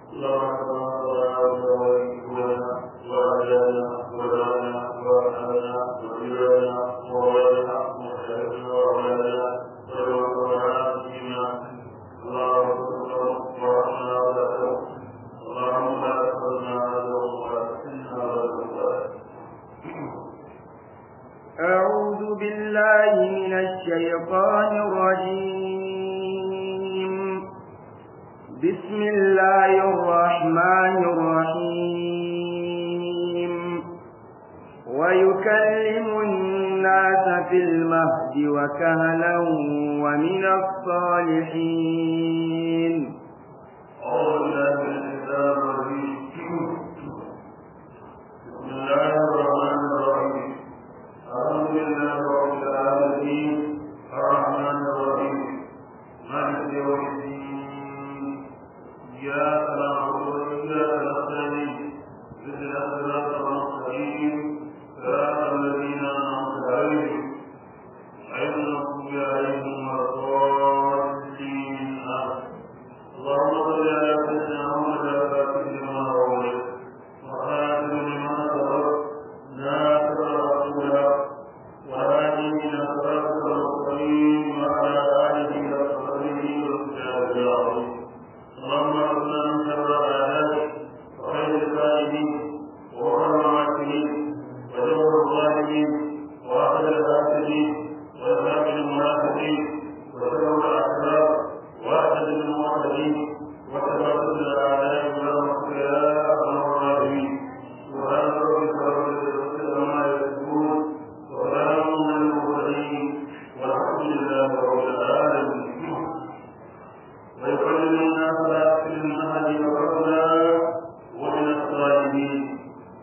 أعوذ بالله من الشيطان الرجيم بسم الله الرحمن الرحيم ويكلم الناس في المهد وكهلا ومن الصالحين أعوذ بالله من الشيطان الرجيم بسم الله الرحمن الرحيم الحمد لله رب العالمين الرحمن الرحيم مالك يوم الدين إياك نعبد وإياك نستعين اهدنا الصراط المستقيم صراط الذين أنعمت عليهم غير المغضوب عليهم ولا الضالين آمين اللهم صل على سيدنا محمد الفاتح لما أغلق وخاتم لما سبق ناصر رسول وهادي إلى صراطك المستقيم وعلى آله وصحبه وسلم العظيم اللهم اغفر من شر أعدائك وخير الكائدين وغر المعتدين وجور الظالمين وآخر الحاسدين وإرهاب المنافقين وشر الأحزاب وأحد المعتدين وتبادل الأعداء برحمتك يا أرحم الراحمين سبحان ربك رب العزة عما يصفون وسلام على المرسلين والحمد لله رب العالمين ويكلم الناس في المهد وكهلا ومن الصالحين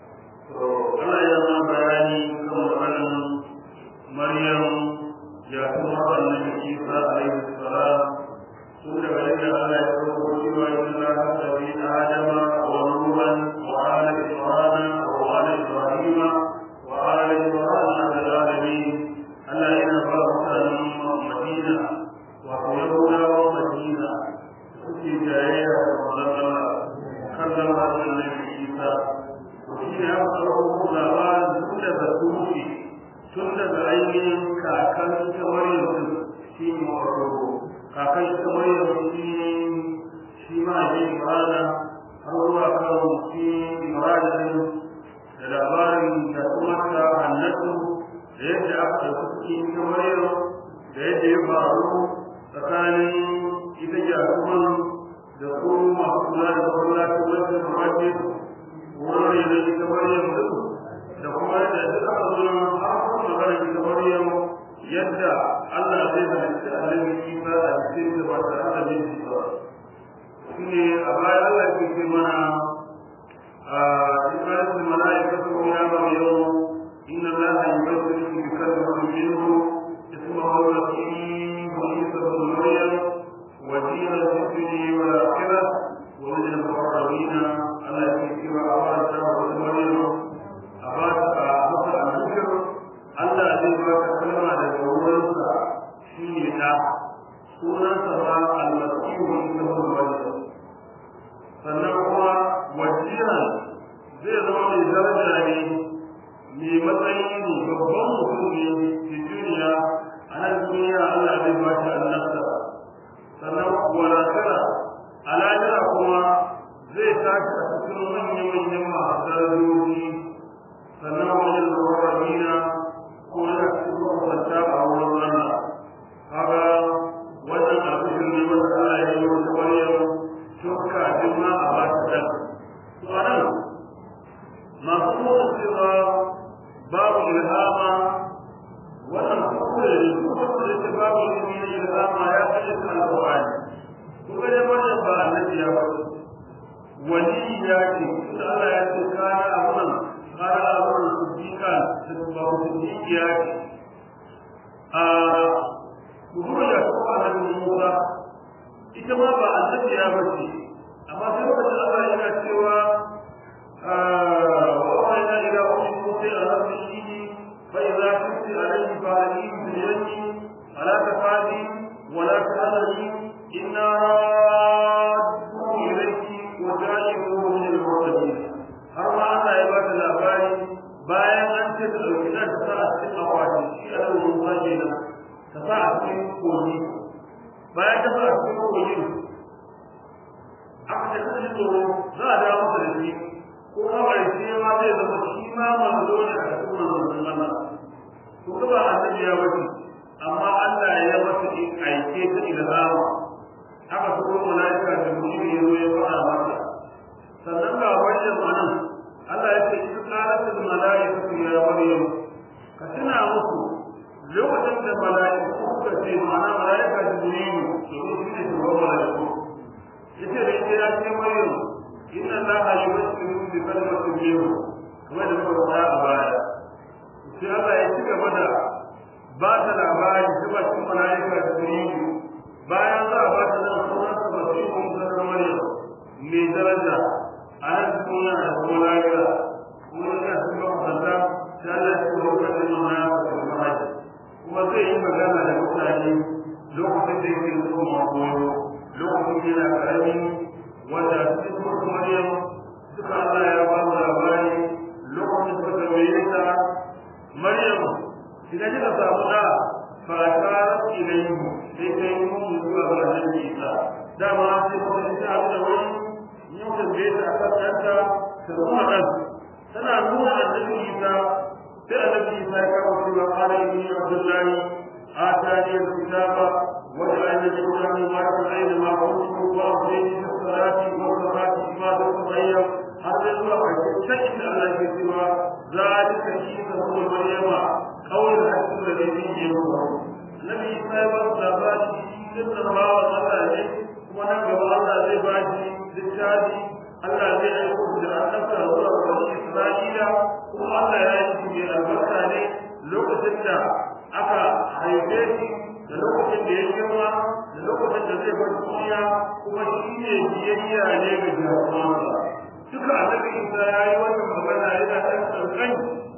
ana yana bayani kan maganin maryam ya kuma annabi isa alaihi salam tun daga yadda Allah ya kawo cewa inna hada bi adama wa nuhan wa ala imran wa ala ibrahim wa ala imran ala alamin Allah yana ba mutanen Madina wa Yahudawa Madina suke jayayya da manzon Allah kan lamarin annabi Isa shi ne aka ɗauko labarin tun daga tushe tun daga ainihin kakan ta maryam shi ne wato kakan ta maryam shi ne shi ma ne imrana har zuwa kan shi imrana din da labarin da kuma ta hannatu da yadda aka ɗauki cikin ta maryam da yadda ya faru tsakanin ita jakuman da kuma masu kula da masallacin wajen muhajjin wurin da ita Maryam din da kuma da duk aka zo nan har kuma magana ita Maryam yadda Allah zai halitta Annabi Isa a cikin da ba ta da miji ba shine a baya Allah ke ce mana a ikratul malaikatu ya Maryam inna Allah yubashiruki bi kalimatin minhu ismuhu al-Masih Isa ibn Maryam وجيها في الدنيا والآخرة ومن المقربين على كتب أباك ومريم أباك أباك الذكر Allah zai baka kalma daga wurinsa shi ne ɗa sunansa ba almasihu ita wani sannan kuma wajiran zai zama mai daraja ne mai matsayi ne babban mutum ne fi duniya a nan duniya Allah zai ba shi annabta sannan walakara a lahira kuma zai tashi a cikin manya-manyan masu darajoji sannan wajen zaurarina ko yana cikin makwanta a wurin rana kaga wannan abin ne wanda Allah ya yi wata maryam tun kafin ma a ba ta dan to a nan masu nuna cewa babu ilhama wannan kuskure ne kuskure ne babu ilimi na ilhama ya kashe ta alƙur'ani kuma dai wannan ba annabi ya faɗi wani ya ce tunda Allah ya ce kana amuran kana amuran siddiqa ba ku siddiqi ya ce a kuma da kuma annabi Musa ita ma ba annabi ya bace amma sai wanda Allah yana cewa وأوحينا إلى أم موسى أن أرسله فإذا كنت عليه فعليه بيدي فلا تفعلي ولا تحزني إنا رادوا إليك وجعل ta ɗauki ɗan ta sa a cikin akwati shi a nan ruwa kenan ta sa a cikin kogi bayan ta sa a cikin kogin aka ce kashe tsoro za a dawo masa da shi ko kawai sai ma zai zama shi ma manzo ne a cikin manzon Allah to kuma annabi ya wuce amma Allah ya masa aike ta ilhama aka so malaika da mutum ya zo ya fara masa sannan ga wannan anan Allah ya ce in qalatul malaikatu ya maryam ka tuna musu lokacin da malaiku suka ce ma'ana malaika jibrilu to shi ne shugaban malaiku yace da ita ya ce maryam inna allaha yubashshiru bi kalimatin minhu kamar da muka faɗa a baya sai Allah ya ci gaba da ba ta labari ta bakin malaika jibrilu bayan za a ba ta nan sunan sa masihu da maryam mai daraja a nan duniya da kuma lafiya kuma yana cikin makusanta sai Allah ya ci gaba da nuna da mahaji kuma zai yi magana da mutane lokacin da yake zuwa makoyo lokacin yana karami wanda cikin surtu maryam suka Allah ya ba mu labari lokacin suka tambaye ta maryam idan kika samu da fa tarat ilayhi sai kai mun zuwa ga annabi Isa dama sai kuma ita abu da wani yin tambaye ta akan kanta ta kuma dan tana nuna annabi Isa sai annabi Isa ya kawo cewa qala inni abdullahi atani al-kitaba وجعلني نورا مباركا اينما كنت واوصيني بالصلاه والزكاه ما دمت حيا حتى يطلع شيء الله في سوى ذلك عيسى ابن مريم قول الحق الذي فيه ينفع النبي صلى الله عليه وسلم سنة الله وصلى kuma nan gaba Allah zai ba shi littafi Allah zai aiko da annabta zuwa bani Isra'ila kuma Allah ya yi shi mai albarka ne lokacin da aka haife shi da lokacin da ya girma da lokacin da zai bar duniya kuma shi ne biyayya ne ga jarumansa duka annabi Isa ya yi wannan magana yana ɗan ƙanƙan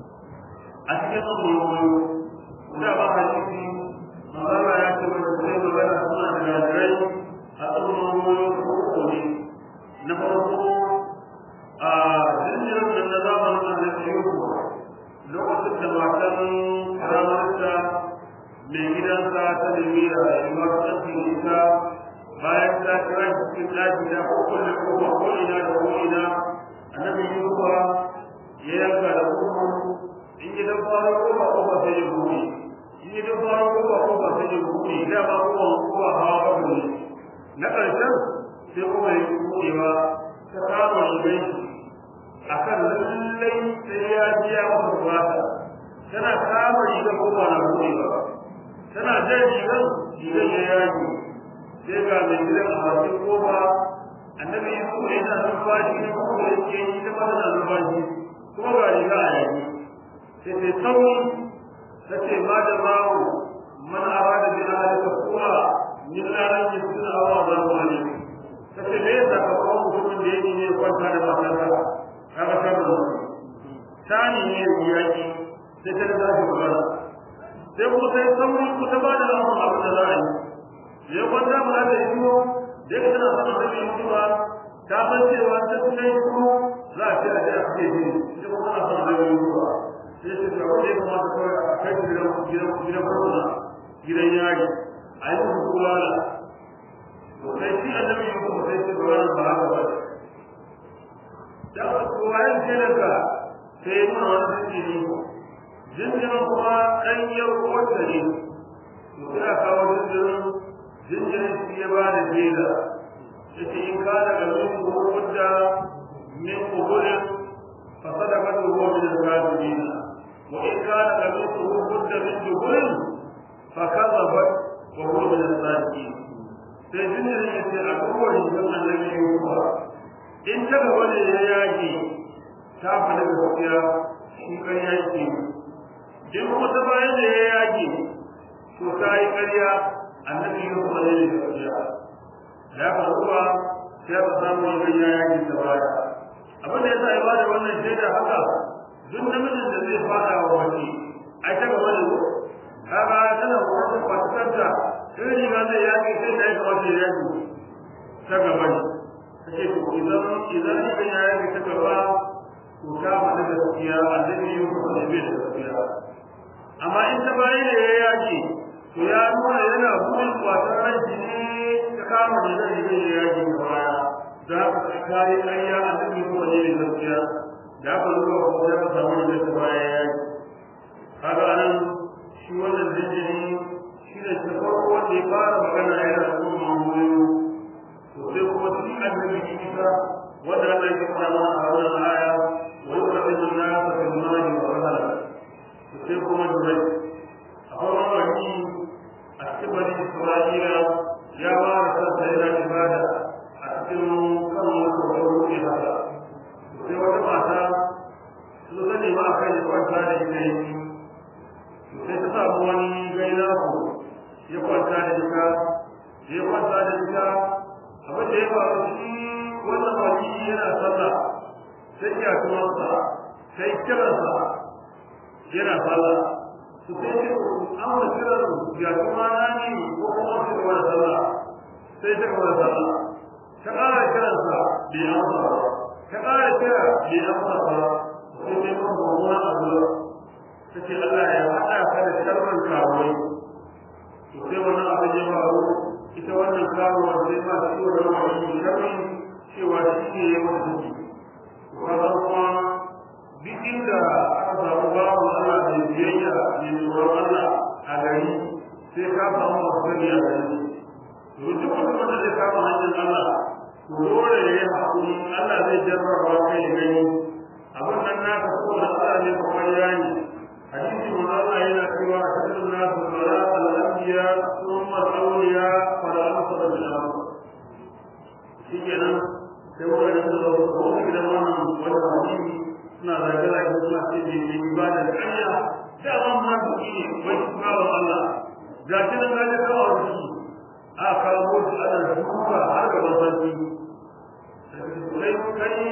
a cikin tsoron da ba hadisi Allah ya ce mana sai magana suna da gadirai a tsoron uku ne na farko a jinjirin nan na zamanin annabi Yusuf lokacin da matan ramarsa mai gidansa ta nemi da rayuwar ɗanfin isa bayan ta kira shi cikin ɗaki da kowane kowa ko ina da ko ina annabi yusufa ya yanka da kuma in yi dan fara kowa kowa sai ya buɗe in yi dan fara kowa kowa sai ya buɗe da ba kowa kowa hawa ba ne na ƙarshen sai kuma ya buɗewa ta kama rigai akan lallai sai ya ji ya masa bukata tana kama rigar kowa na buɗewa tana jan rigar rigar ya yaki sai ga mai gidan a bakin kofa annabi yusuf yana numfashi na kuma yake yi ta mata na numfashi kuma ga riga a yaki sai sai sauri ta ce ma da bawo man arada bi ahlika kuwa min ranar da suna awa da wani ta ce me yasa ka kawo mutumin da yake ne kwanta da matarsa kaga sharri tani ne yaki sai ta da shi magana sai kuma sai sauri ku ta bada lamun abin da za a yi ya kwanta mu da yiwo da ka tana sanar da yiwo ta san cewa ta kai ku za a ce a ce a ce ne ita kuma tana sanar da yiwo sai ta ce wanda ya kamata kawai a kai gidan gidan gidan farkona gidan yari a yi musu kulala to sai shi annabi yiwo sai ce ba wannan ba haka ba da kowa yin kelanka sai nuna wani zikiri jinjirin kuma ɗanyar wata ne to sai a kawo jinjirin jinjirin shi ya ba da jela ya ce in ka daga min kuhudda min kuhurin fa sadaka da ruwa min al-kafirina wa in ka daga min kuhudda min juhurin fa kazabat wa huwa min as-sadiqin sai jinjirin ya ce a kowa rigar annabi Yusuf in ta gaba ne ya yage ta faɗi gaskiya shi kan yaki in kuma ta bayan da ya yaki to ta yi ƙarya annabi ya kuma ne da gaskiya ya ka zuwa sai ka samu yin ya yaki ta baya abin da ya sa ya bada wannan shaida haka duk namijin da zai fada wa wani ai ta gaba ne ko kaga tana wata fatakanta in riga zai yaki sai da ya kamata ya yaki ta gaba ne kace to idan idan riga ya yaki ta gaba to ta faɗi gaskiya annabi ya kuma ne bai da gaskiya amma in ta bayi da ya yaki to ya nuna yana burin kwatar ranki ne ta kama da zai zai ya yaki da baya da haka ta kare ƙarya a cikin kowane ne gaskiya da aka zuwa kuma ya ka samu da ta baya ya yaki kaga anan shi wannan jinjiri shi ne ta farko wanda ya fara magana yana da kuma mamuyo to sai kuma shi annabi isa wanda Allah ya fara mana a wannan aya wa yuqadimu an-nasa fil mali wa rahala sai kuma dubai akwai wani a cikin bani isra'ila ya ba da kansa yana ibada a cikin kan wata wata rufe haka sai wata mata su zane ma kan ya kwanta da ita yi sai ta samu wani gaina ku ya kwanta da ita ya kwanta da ita abin da ya faru shi wannan wani yana sallah sai ya tumarsa sai kiransa yana sallah su sai ce an wani kiran ya kuma na ne ko kuma su ga wani sallah sai ta ga wani sallah ta ƙara kiransa bai amsa ba ta ƙara kira bai amsa ba sai sai kuma mummunan addu'a ta ce Allah ya haɗa ka da sharrin kawai to sai wannan abin ya faru ita wannan karuwa sai ma su yi wa wani sharri cewa shi ne ya mata ciki to kaga kuma duk inda aka samu babu Allah da biyayya da tsoron Allah a gari sai ka samu masu gani a gari to duk wanda zai kama hanyar Allah to dole ya yi haƙuri Allah zai jarraba kai ya gani abin nan naka saboda Allah ne kuma ya yi hadisi mun Allah yana cewa a cikin nasu sara al-anbiya thumma al-awliya fa la amsala bil amr shikenan sai wannan da wani gidan wannan wannan hadisi suna zage-zage suna ce da mai ibada da ƙarya da ban ma su ne wai su kawo Allah ga shi nan gaji kawo su a kawo su ana duka har gaban sarki sai kai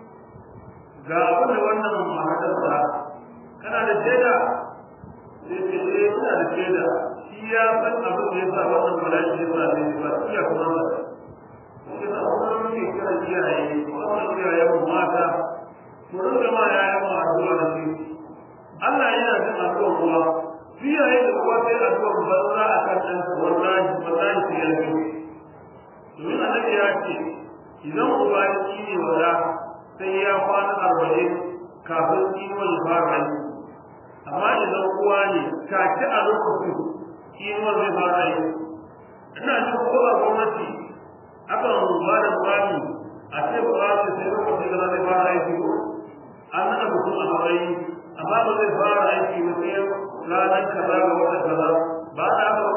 ga abin da wannan mahadarsa kana da shaida sai ce eh ina da shaida shi ya san abin da ya sa wannan bala'i ya sa ne ba iya kuma ba shi da kuma muke kira iyaye wannan iyayen mata mu rinka ma yayan mu addu'a da shi Allah yana jin addu'a kuwa shi yayin da kuwa sai addu'a banza a kan ɗan wallahi wallahi sai ya ji domin annabi ya ce idan uba ya ci ne wala sai ya kwana arba'in kafin kiwon ya fara yi amma idan uwa ne take a lokacin kiwon zai fara yi ina jin ko a gwamnati akan ba da bani a ce ba sai lokacin da zai fara yi ko an nada mutum a matsayi amma ba zai fara aiki ba sai ranar kaza ga wata kaza ba da ba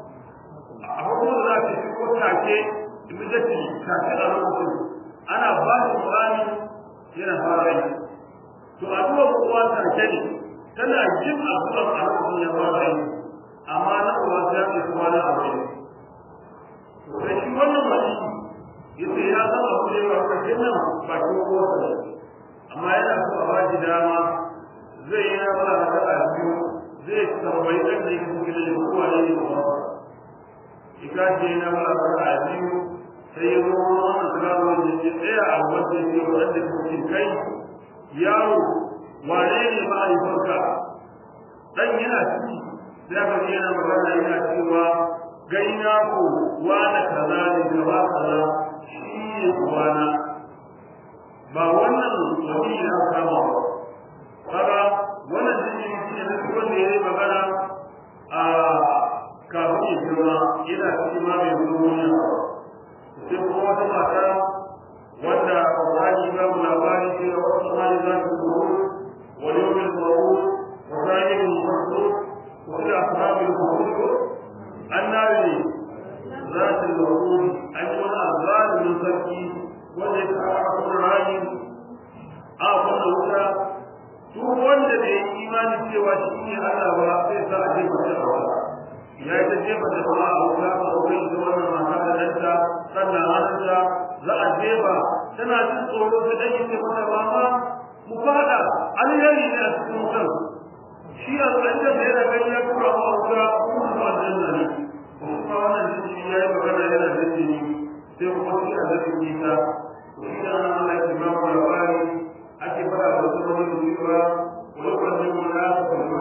a hukumar za ta shi ko take immediately take a lokacin ana ba shi murani yana fara aiki to addu'ar kowa take ne tana jin addu'ar a lokacin ya fara aiki amma na uwa sai ya ce kuma na abu ne sai shi wannan mutum yace ya zama abu ne ba ka nan ba ko ko amma yana so a bashi dama zai yi nama a kada biyu zai tambayi ɗan da yake cikin da kowa ne ne ba ika ce na mala kada biyu sai ya zo wannan karo ne ya tsaya a wanda yake wanda ke cikin kai yaro wane ne ma'aifarka dan yana ciki sai aka ji yana magana yana cewa gaina ko wani kaza ne gaba kaza shi ne ubana ba wannan wani ya kama ba kaga wannan jini shi ne duk wanda ya yi magana a kafin ya girma yana cikin ma mai duniya sai kuma wata mata wanda Qur'ani ba mu labari cewa wasu mali za su zuwa wa yawmin mawud wa zahirin masrur wa ila ashabil qubur annabi zatul mawud an yi wani azalimin sarki wanda ya kawo Qur'ani a kuma wuta duk wanda bai yi imani cewa shi ne Allah ba sai sa a jefa shi a wuta ya yi ta jefa da kuma a wuta a wurin ita wannan mata da danta sannan hannunta za a jefa tana jin tsoro ta ɗan yake mata ba ma mu fada alheri ne a cikin wutan shi a tsaye da yana gani ya tura ma wuta kuma ba janna ne kuma wannan jini ya yi magana yana da jini sai kuma shi a zafin nisa shi da nan Allah ya ba mu labari ake fara da wasu wani cewa wani kwanin mu na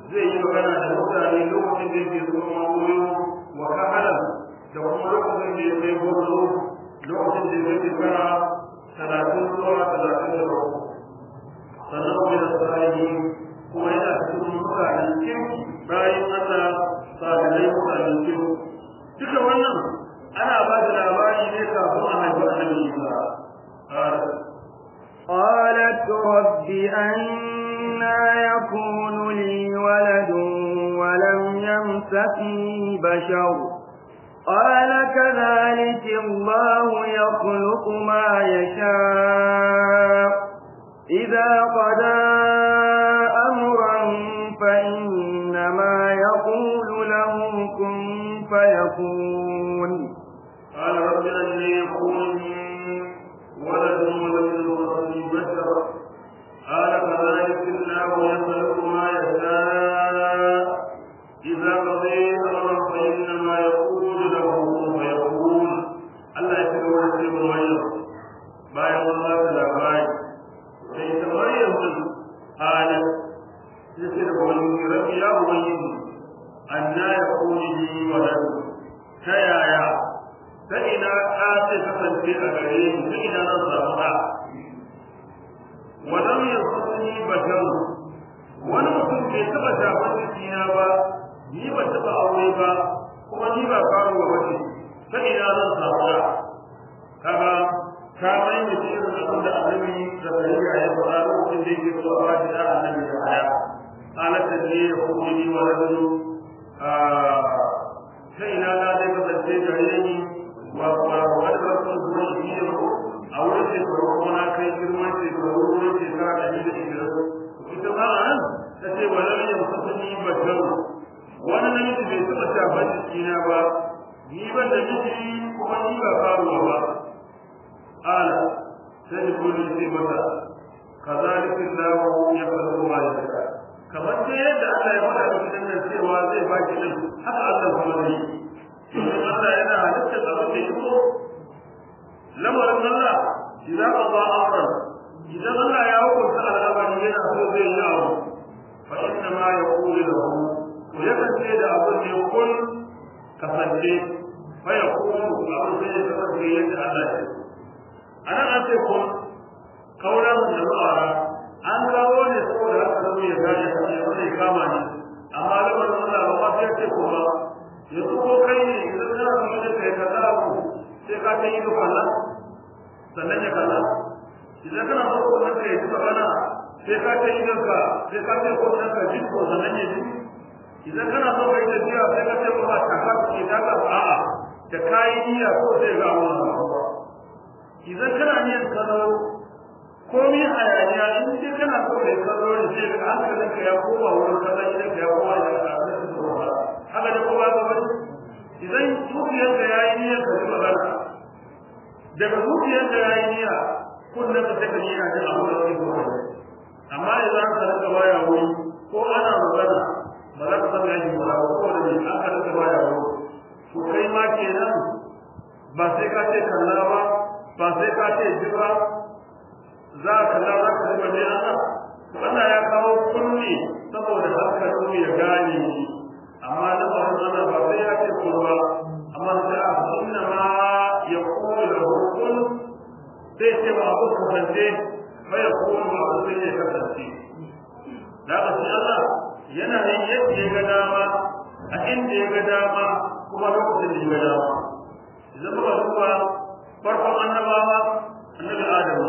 zai yi magana da mutane lokacin da yake zuwa koyo wa kahala da kuma lokacin da yake gwarzo lokacin da yake shekara talatin zuwa talatin da bakwai sannan kuma da sahihi kuma yana cikin mutanen kirki bayan Allah salihai mutanen kirki duka wannan ana ba da labari ne kafin a haifi annabi Isa قالت رب أنا يكون لي ولد ولم يمسسني بشر قال كذلك الله يخلق ما يشاء إذا قضى أمرا فإنما يقول له كن فيكون قال رب أن يكون لي ولد ولم يمسسني بشر قال كذلك الله يخلق ما يشاء إذا قضي أمرا فإنما يقول له كن فيكون الله يتكلم في مريم bayan Allah ta labari sai ta Maryam din halin sai da wani rabbi ya ubangiji anna yakuni li walad ta yaya ta ina ta ce kasance a gare ni ta ina zan samu ɗa walam yasuni bashar wani mutum bai taɓa shafan jikina ba ni ba taɓa aure ba kuma ni ba faruwa ba ce ta ina zan samu ɗa kaga ka mai da shi irin abin da annabi zakariya ya faɗa lokacin da yake so a ba shi da annabi da haya halatta ne ya kuma ni wa rajulu ta ina na zai kasance gare ni wa wa wani rasul zuwa shi ne a wurin shekaru kuma na kai girman shekaru wurin shekara da ni da ishirin ita ma a nan ta ce wa lam yamsasu ni basharu wani namiji bai taɓa shafan jikina ba ni ban da miji kuma ni ba faruwa ba قال سيقول في متى كذلك الله يخلق ما يشاء kamar sai yadda Allah ya faɗa cikin nan cewa zai ba ki din haka Allah kuma zai yi Allah yana halitta da wanda ya so lamarin Allah idan Allah amran idan Allah ya hukunta al'amari yana so zai yi abu fa inna ma yaqulu lahu to ya kace da abin da ya kun kasance fa yaqulu abin da ya kasance yadda Allah ya so anan an ce kun kauran da ma'ara an kawo ne saboda haka zama ya gane ka ne wanda ya kama ni amma lamarin Allah ba ma sai ce kuma yanzu ko kai ne idan kana so ne kai ka da ku sai ka ta yi da kallon sannan ya kalla idan kana so ko nan kai ka kana sai ka ta yi ka sai ka ta ko nan ka ji ko sannan ya ji idan kana so kai da jiya sai ka ta ko ba ta ka ki da ka a'a da kai niyya ko sai ga wannan idan kana niyyar kallo komai hayaniya in dai kana so kai kallo ne sai ka hankalin ka ya koma wurin kallon idan ka ya koma ya haka da kowa ba bane idan zuciyar ka yayi niyyar ka ji magana daga zuciyar ka yayi niyya kullum ka take niyya da abu da kake so amma idan ka rika baya wuri ko ana magana ba za ka san ya yi ba ko da ne an ka rika baya wuri to kai ma kenan ba sai ka ce kalla ba ba sai ka ce ji ba za ka kalla za ka zuba ne Allah wannan ya kawo kunni saboda hankalin ya gane shi amma da Allah ba sai ya ce kun ba amma sai a inna ma ya kuma da hukun sai ce ba abu kasance ba ya kuma ba abu sai ya kasance da ka sai Allah yana yin yadda ya ga dama a inda ya ga dama kuma lokacin da ya ga dama idan muka duba farkon annabawa annabi adamu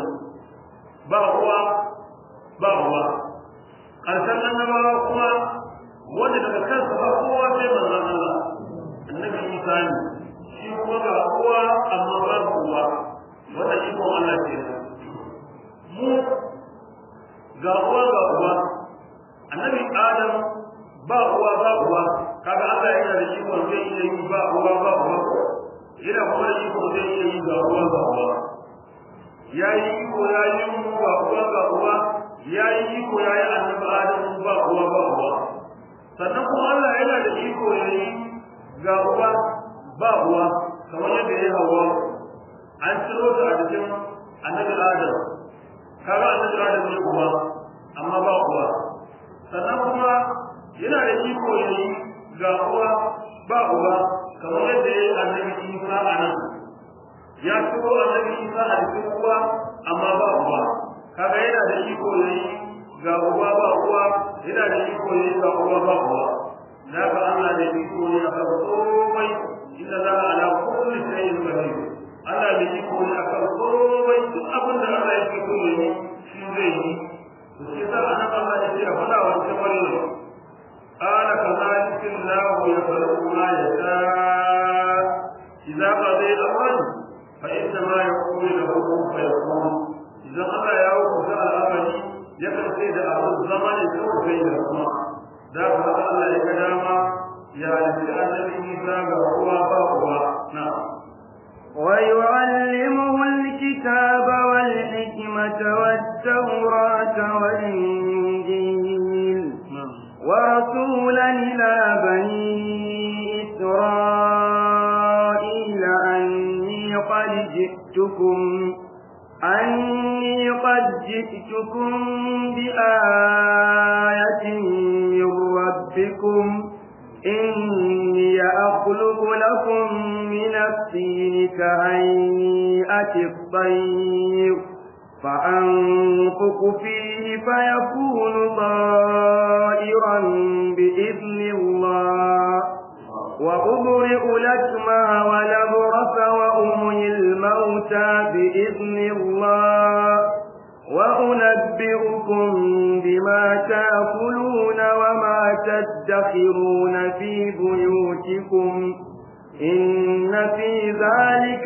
ba uwa ba uwa ƙarshen annabawa kuma wanda daga kansa ba kowa sai manzon Allah annabi Isa ne shi kuma ga uwa amma ba uwa wanda shi ko Allah ke mu ga uwa ga uwa annabi Adam ba uwa ba uwa kaga Allah yana da shi zai iya yi ba uwa ba uwa yana kuma da iko zai iya yi ga uwa ga uwa ya yi iko ya yi mu ga uwa ga uwa ya yi iko ya yi annabi Adam ba uwa ba uwa sannan kuma Allah yana da iko ya yi ga uwa ba uwa kamar yadda ya hawa an ciro ta a cikin annabi Adam kaga annabi Adam ne uwa amma ba uwa sannan kuma yana da iko yayi ga uwa ba uba kamar yadda ya yi annabi Isa a nan ya turo annabi Isa a cikin uwa amma ba uba kaga yana da iko yayi ga uba ba uwa yana da iko yayi ga uwa ba uwa daga Allah da iko ne akan komai inna za ala kulli shay'in qadir Allah da iko ne akan komai duk abin da Allah yake so yayi shi zai yi to sai da annabi Allah ya ce fada wa kamar قال كذلك الله يخلق ما يشاء إذا قضي أمرا فإنما يقول له كن فيكون إذا قضى يوم الأمر يكن سيد أهل الزمن يكون سيد الأمر ذاك الله يكلام يا لسان الإنسان وهو فهو نعم ويعلمه الكتاب والحكمة والتوراة والإنجيل ورسولا إلى بني إسرائيل أني قد جئتكم أني قد جئتكم بآية من ربكم إني أخلق لكم من الطين كهيئة الطير فأنفق فيه فيكون طائرا بإذن الله وأبرئ الأكمى والأبرص وأمي الموتى بإذن الله وأنبئكم بما تأكلون وما تدخرون في بيوتكم إن في ذلك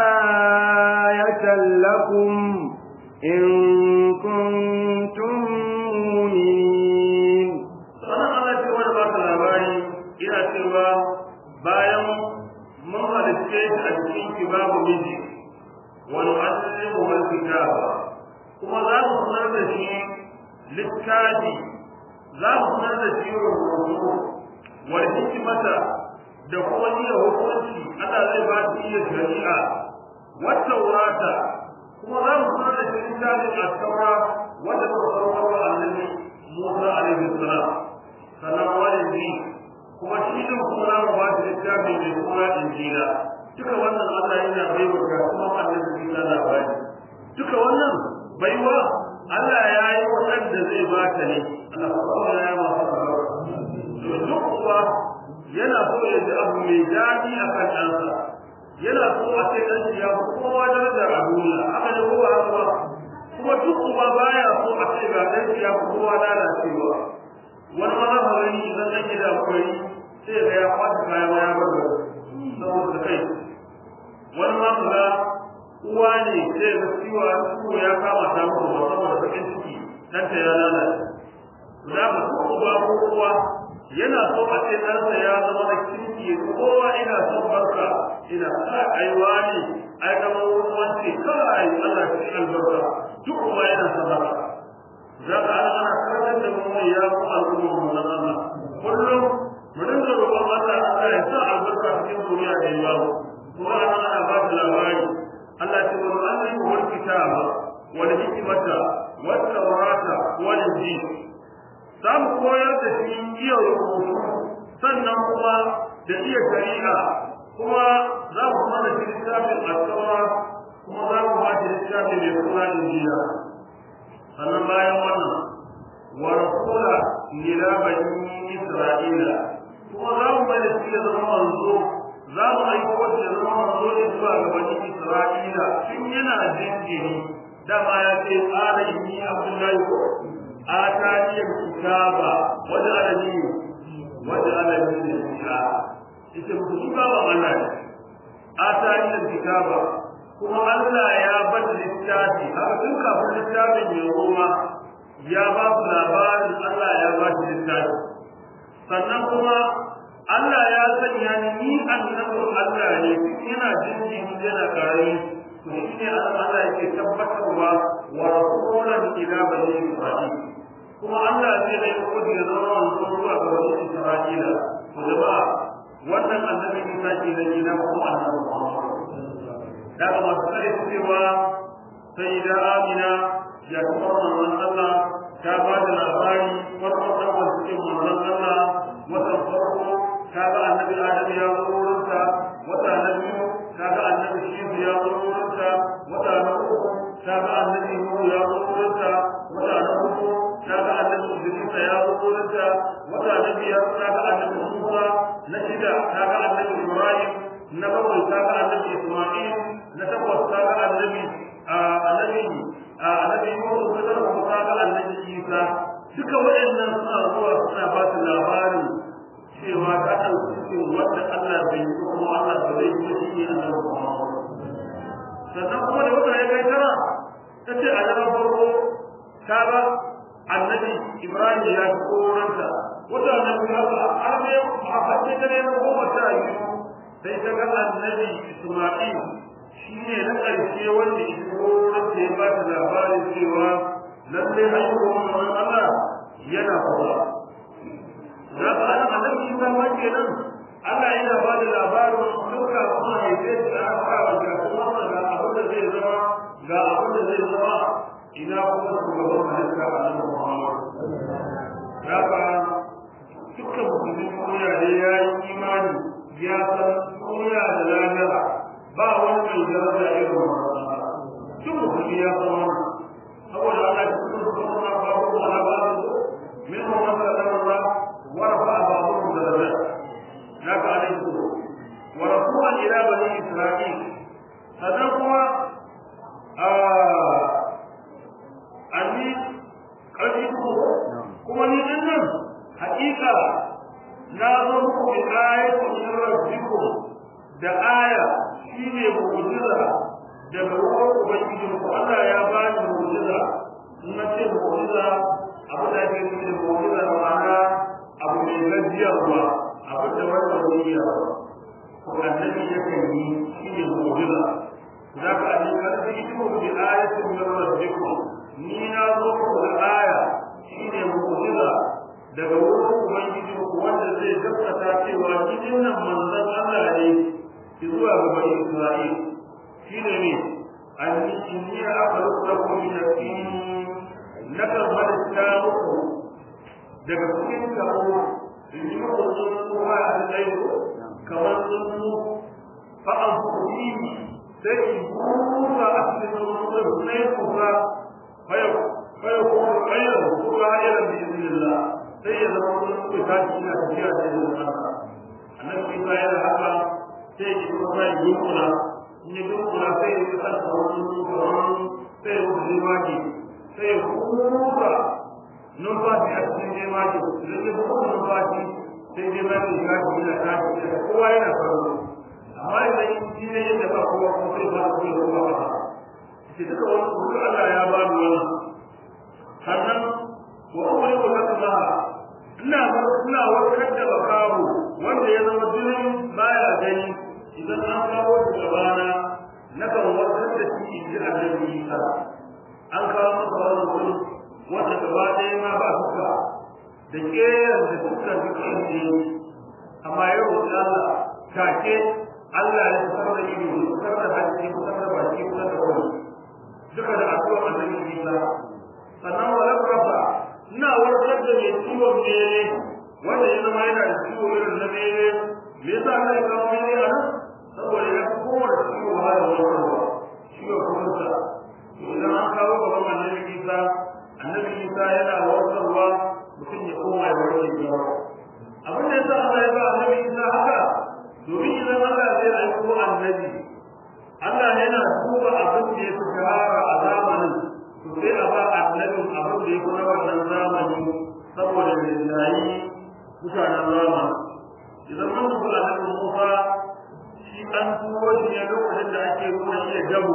لآية لكم إن كنتم مؤمنين sannan Allah ce wani ba ta labari ina cewa bayan mun halitta shi a cikin ki babu miji wani asirin wani kitaba kuma za mu sanar da shi littafi za mu sanar da shi rubutu wani hikimata da kuma iya hukunci Allah zai ba shi iya shari'a wata wurata kuma za mu sanar da shi littafin a taura wanda muka saukar wa annabi Musa alaihi salam sannan wani kuma shi din kuma za mu ba shi littafin mai kuma injila duka wannan Allah yana baiwa ga kuma annabi Isa labari duka wannan baiwa Allah ya yi waɗanda zai ba ta ne Allah kuma ya yi masa to duk kuwa yana so ya ji abu mai daɗi a kan ɗansa yana so a ce ɗan shi ya fi kowa daraja a duniya haka ne kowa haka kuma duk uba baya so a ce ga ɗan shi ya fi kowa lalacewa wani ma za gani idan ɗan gida akwai sai ga ya kwata kaya ma ya bar saboda kai wani ma ga uwa ne sai ga ciwo ciwo ya kama ta mutu ba saboda bakin ciki ɗanta ya lalace za ka ko uba ko uwa yana so a ce ɗansa ya zama da kirki kowa ina son barka ina sa aiwa ne ai da wance kai Allah shi albarka duk kuma yana son barka za ka ana ana karantar da mu ne ya ku al'umma mu na Allah kullum mu dinga roƙon Allah Allah ya sa albarka cikin duniya da yawa kuma ana ana ba ta labari Allah ce wa annabi wal kitaba wal hikmata wat tawrata wal injil za mu koyar da shi iya rubutu sannan kuma da iya shari'a kuma za mu kuma da shi littafin asawa kuma za mu ba shi littafin mai suna injila sannan bayan wannan wa rasula ila bani isra'ila kuma za mu bada shi ya zama manzo za mu aiko shi ya zama manzo ne zuwa ga bani isra'ila tun yana jinjiri dama ya ce tsara inni abdullahi ko آتاني الكتاب وجعلني وجعلني نبيا ita mutum ba ba Allah ne atani alkitaba kuma Allah ya bar littafi haka tun kafin littafin ya goma ya ba su labarin Allah ya ba shi littafi sannan kuma Allah ya sanya ni ni annabin Allah ne yana jinjin yana kare to shine Allah yake tabbatarwa wa rasulan ila bani Isra'il kuma Allah zai da yi kudi ya zama wanzu zuwa ga wani Isra'ila to jama'a wannan annabi Isa ke da gina kuma annabi Muhammad daga masu kare cewa sai da Amina ya kuma manzon Allah ta ba da labari farkon ɗaukar cikin manzon Allah watan farko ta ga annabi Adam ya zo wurinta wata na biyu ta ga annabi Shifu ya zo wurinta wata na uku ta ga annabi Nuhu ya zo wurinta wata na uku ta ga annabi Idris ya zo wurinta wata na biyar ta ga annabi Musa na shida ta ga annabi Ibrahim na bakwai ta ga annabi Isma'il na takwas ta ga annabi annabi annabi Yusuf na takwas ta ga annabi Isa duka waɗannan suna zuwa suna ba su labarin cewa ta ɗauki cikin wanda Allah bai yi kuma Allah ba zai yi shi ne annabi Muhammad sannan kuma da wata ya kai tara ta ce a daren farko ta ga annabi Ibrahim ya fi koranta wata na biyu haka har ne a fashe ta ne na goma sha biyu sai ta ga annabi Isma'il shi ne na ƙarshe wanda koranta ya ba ta labarin cewa lallai haihuwar manzon Allah yana faruwa za ka ana annabi Isa ma kenan Allah yana ba da labarin duka kuma haife shi a haka ga kuma ga abin da zai zama ga abin da zai zama ina kuma shugaban halitta a nan Muhammad ya ka dukkan musulmi duniya da ya yi imani ya san duniya da lahira ba wani mai daraja irin wannan duk musulmi ya san wannan saboda Allah ya kuma kuma ba ko ba ba min wannan da Allah ورفع بعضهم درجات هذا عليه الصلاة ورفوعا إلى بني إسرائيل فدقوا أني قد كما نجنن حقيقة ناظركم بآية من ربكم da aya shine mu'jiza daga wurin ubangijin ku Allah ya bani mu'jiza in na ce mu'jiza abu da ke nufi da mu'jiza ma'ana abu mai gajiyarwa abu da wanda duniya ko annabi yakan yi shi ne mu'jiza za ka ji karfi iko bi ayatin min rabbikum ni na zo ku da aya shi ne mu'jiza daga wurin ubangiji ku wanda zai gaskata cewa cikin nan manzon Allah ne zuwa ga bani Isra'il shi ne ne anni inni a'lamu lakum min al-tin nakan halitta muku daga cikin karo in yi muku tsuntsuwa a tsaye kamar tsuntsu fa an fuhi sai in busa a cikin tsuntsu na yi kusa faya kuma ƙayyar kuma irin da izinillah sai ya zama tsuntsu ta ci ina tafiya da izinin Allah annabi Isa yana haka sai ya kuma sai yunkula in ya yunkula sai ya san wani tsuntsu sai ya wuce waki sai ya kusa numfashi a cikin jemaji da ke kuma numfashi sai jemaji ya ci da tashi da kowa yana faru amma idan shi ne yadda ba kowa kuma sai ba da kowa kowa ba ce duka wani kuma Allah ya ba ni wannan sannan wa umri wa lakma ina ina warkar da bakawo wanda ya zama jinin baya gani idan an kawo shi gabana nakan warkar da shi in ji annabi Isa an kawo masa wannan wani wanda gaba ɗaya ma ba suka da ƙeyar da suka duka inda yi amma yau da Allah take Allah ya fitar da ido ya fitar da hanci ya fitar da baki ya fitar da wani duka da addu'a annabi Isa sannan wala rafa ina warkar da mai ciwon mene wanda ya zama yana da ciwo irin na mene me yasa Allah ya kawo mene a nan saboda ya fi kowane ciwo ba da warkarwa ciwon kuma idan an kawo gaban annabi Isa annabi Isa yana warkarwa mutum ya koma ya warke gaba abin da yasa Allah ya ba annabi Isa haka domin idan Allah zai aiko annabi Allah yana duba abin da ya fi shahara a zamanin to sai a ba annabin abin da ya fi na wannan zamani saboda rinjayi mutanen zamani idan mun duba annabi Musa shi an turo shi ne lokacin da ake nuna iya dabu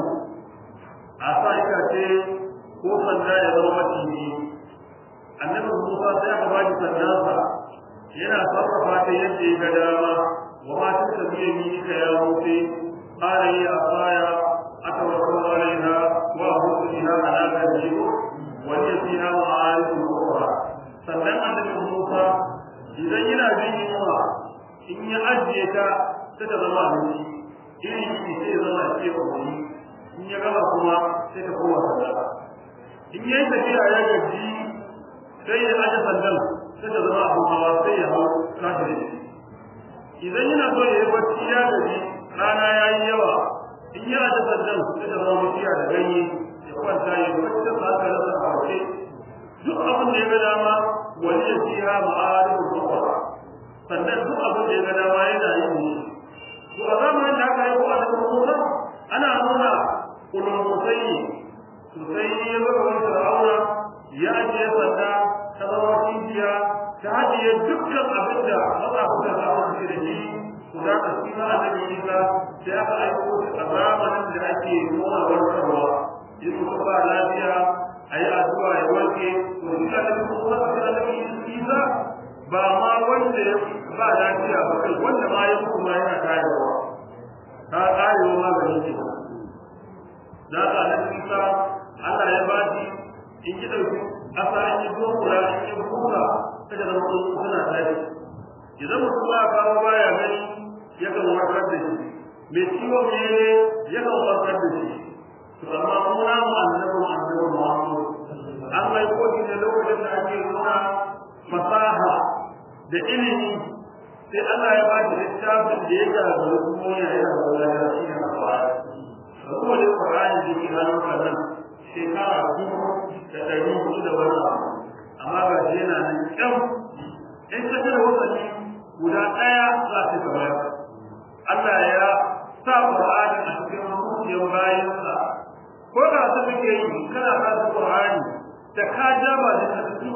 a sa itace ko sanda ya zama maciji annabi Musa sai aka ba shi sandansa yana sarrafa ta yadda ya ga dama wa ma ta tabiya ni ka ya rufe qala ya asaya atawakkal alaiha wa ahudu biha ala kadhibu wa hiya fiha ma'arif ukhra sannan annabi Musa idan yana jin yunwa in ya ajiye ta sai ta zama abinci irin shi sai ya zama ce wani in ya gama kuma sai ta koma sanda in yayi tafiya ya gaji sai ya aje sandan sai ta zama abu hawa sai ya hau tashi da shi idan yana so ya yi bacci ya gaji rana ya yi yawa in ya aje sandan sai ta zama mutiya da ganye ya kwanta ya bacci da haka rasa a wace duk abin da ya ga dama wani ya fiya ma'arifin kwakwara sannan duk abin da ya ga dama yana yin ne to a zamanin da aka yi ko a daga musa ana nuna kulumusai sosai ne ya zama wani fir'auna ya ajiye sanda ta zama cibiya ta hajiye dukkan abin da matsafin da za su da shi su za ka shi ma annabi isa sai aka aiko a zamanin da ake nuna warkarwa in mutum ba lafiya a yi addu'a ya warke to shi annabi kuma a annabi isa ba ma wanda ya ba lafiya ba kai wanda ma ya kuma yana karewa ta karewa maganin ce da ka nan isa Allah ya ba shi in ji dauki asa an yi dokura an yi buka ta da mutum suna tashi idan mutum ba kawo baya gani ya kan warkar da shi mai ciwon mere ya kan warkar da shi to amma mu na mu annabi annabi Muhammad an mai koki ne lokacin da ake nuna fasaha da ilimi sai Allah ya ba shi littafin da ya gagara kuma ya yi da shi ne a kuma da Qur'ani da ke hannun kallon shekara dubu da ɗari hudu da wani abu amma ga shi yana nan kyau in ka tara wasanni guda ɗaya za ta gaba Allah ya sa Qur'ani a cikin zuciyar bayansa ko da su kake yi kana ka Qur'ani da ka jaba da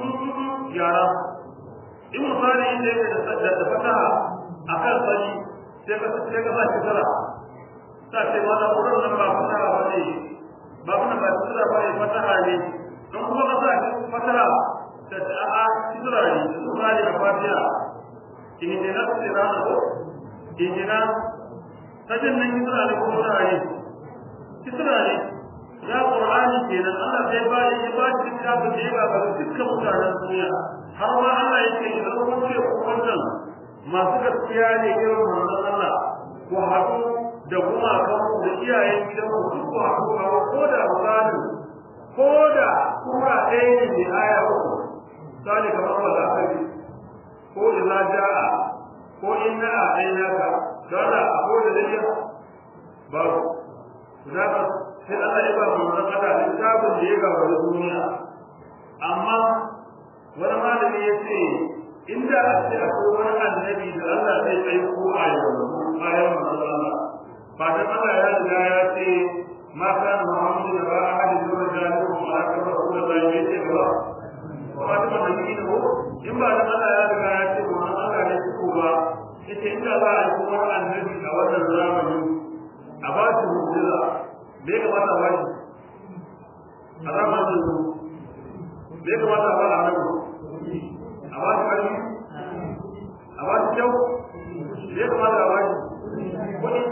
yara in misali inda yake da da fataha akan sani sai ka sai ka sa kisara sa ce wala wurin nan ba fataha ba ne ba kuma ba kisara ba ne fataha ne don kuma ka sa fataha da a kisara ne misali a fatiha in ne na kisara na ko in ne na sajin nan kisara ne ko fataha ne kisara ne ya qur'ani kenan Allah sai ba ya ba shi kitabun da ya ga dukkan mutanen duniya har ma Allah yake idan kun ce ku wannan masu gaskiya ne irin manzon Allah ku haɗu da kuma kan da iyayen gidan ku duk ku haɗu kawo ko da misalin ko da kuma ɗaya ne mai aya uku misali kamar wanda aka yi ko idza ja'a ko inna a'tainaka dole ko da dai babu zaka sai Allah ya ba mu manzon Allah littafin da ya gaba da duniya amma wani malami ya ce inda a ce akwai wani annabi da Allah zai aiko a yanzu bayan manzon Allah ba da Allah ya riga ya ce ma kana Muhammadu da ba ahadi da rajulun ma ka ba ku da zai ce ba ba da annabi ne ko in ba da Allah ya riga ya ce manzon Allah ne ko ba yace inda za a aiko wani annabi a wannan zamani a ba shi mu'jiza me ya kamata ba shi a zamanin me ya kamata ba a nan a ba shi ƙarfi a ba shi kyau me ya kamata a ba shi kuɗi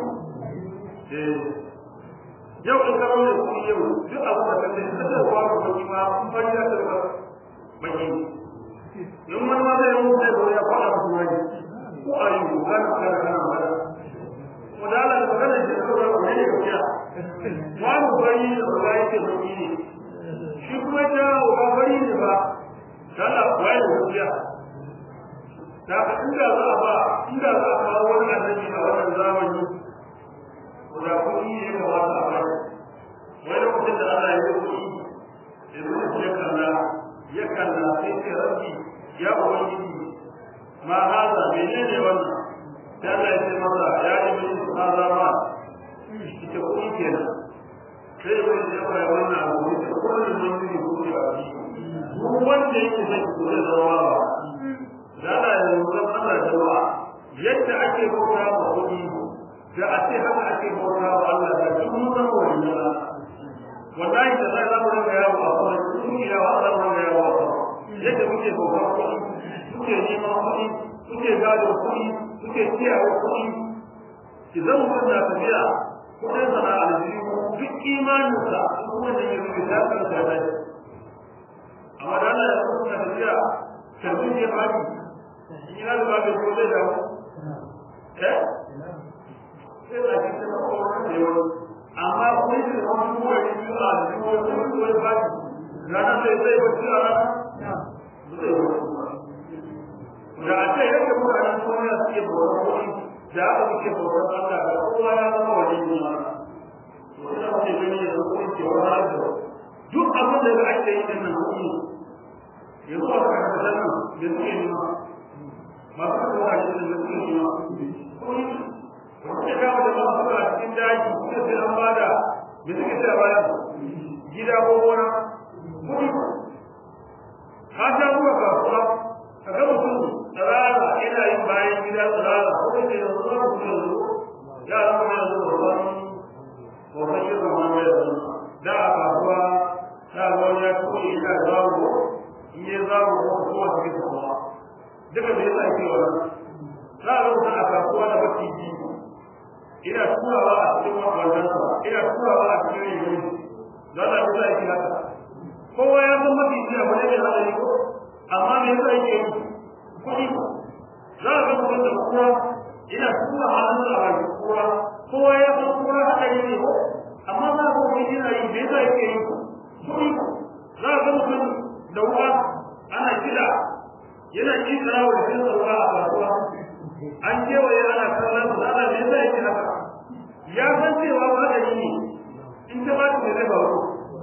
yau in karo ne kuɗi yau duk abu da kan da ta ruwa ko kuɗi ma kun fari da ta baki in wani ma zai yi zai zo ya faɗa musu wani ko a yi gana kana kana magana wadala da magana da ta ruwa ko ne ya kiya babu bari da ruwa yake baki ne shi kuma ta ba bari ne ba kana waye da gaskiya da ka inda za a ba inda za a kawo wani annabi a wannan zamani da kuɗi ne ga wata ba wai lokacin da Allah ya yi kuɗi Iblis ya kalla ya kalla sai ce rabbi ya ubangiji ma haza menene wannan sai Allah ya ce masa ya Iblis haza ma ita kuɗi kenan sai wani ya fara wannan abu ne da kullum mun yi kuɗi a ciki duk wanda yake son ki kore da rawa ba da Allah ya rubuta Allah da rawa yadda ake bauta ma kuɗi da a ce haka ake bauta wa Allah da duk mun san wannan wallahi da sai zamu rinka yawo a kuma duk ya wa Allah mun yawo a kuma yadda muke bauta kuɗi muke neman kuɗi muke gado kuɗi muke kiyaye kuɗi idan mutum na tafiya kuɗin sana aljihu duk imaninsa kuma da yake da ta kan ta amma da Allah ya kuma tafiya karbin ya fadi in yana da babu ko zai dawo eh sai da shi ta ko da yawa amma ko shi da wani ko da shi a da ko da ko da fadi rana sai sai ba shi rana zai wasu ba da a ce yadda mutanen duniya suke bautar kuɗi da aka muke bautar Allah da kowa ya zama wani duniya to ina muke gani yanzu kuɗi ke wani abu duk abin da ake yi din nan kuɗi yanzu a kan kasar nan da suke nema masu kasuwa shi da suke nema kuɗi wanda kawo da masu a cikin daji suka sai an bada da suke sai a bada gida ko gona kuɗi ka sha zuwa kasuwa ka ga mutum tsirara yana yin bayan gida tsirara ko da ke da zuwa mutum yanzu yara kuma yanzu babban babban yin zama mai yanzu da a kasuwa ta ga wani ya tuɓe yana zawo in yi zawo ko kuma su ke kasuwa duka da yasa ake wannan za a rubuta a kasuwa da baki biyu ina turawa a cikin wannan ina turawa a cikin rigar za a rubuta ake haka kowa ya san mafi ji abu ne mai hadari ko amma me yasa yake yi kuɗi za a ga mutum da kura ina tura hannun a baki kura kowa ya san kura hadari ne ko amma za a ga mutum yana yi me yasa yake yi kuɗi za a ga mutum da wuka ana kiɗa yana kisara wa jikin sauka a kasuwa an kewaye ana kallon su ana me yasa yake haka ya san cewa hadari ne in ta ba ta zai faru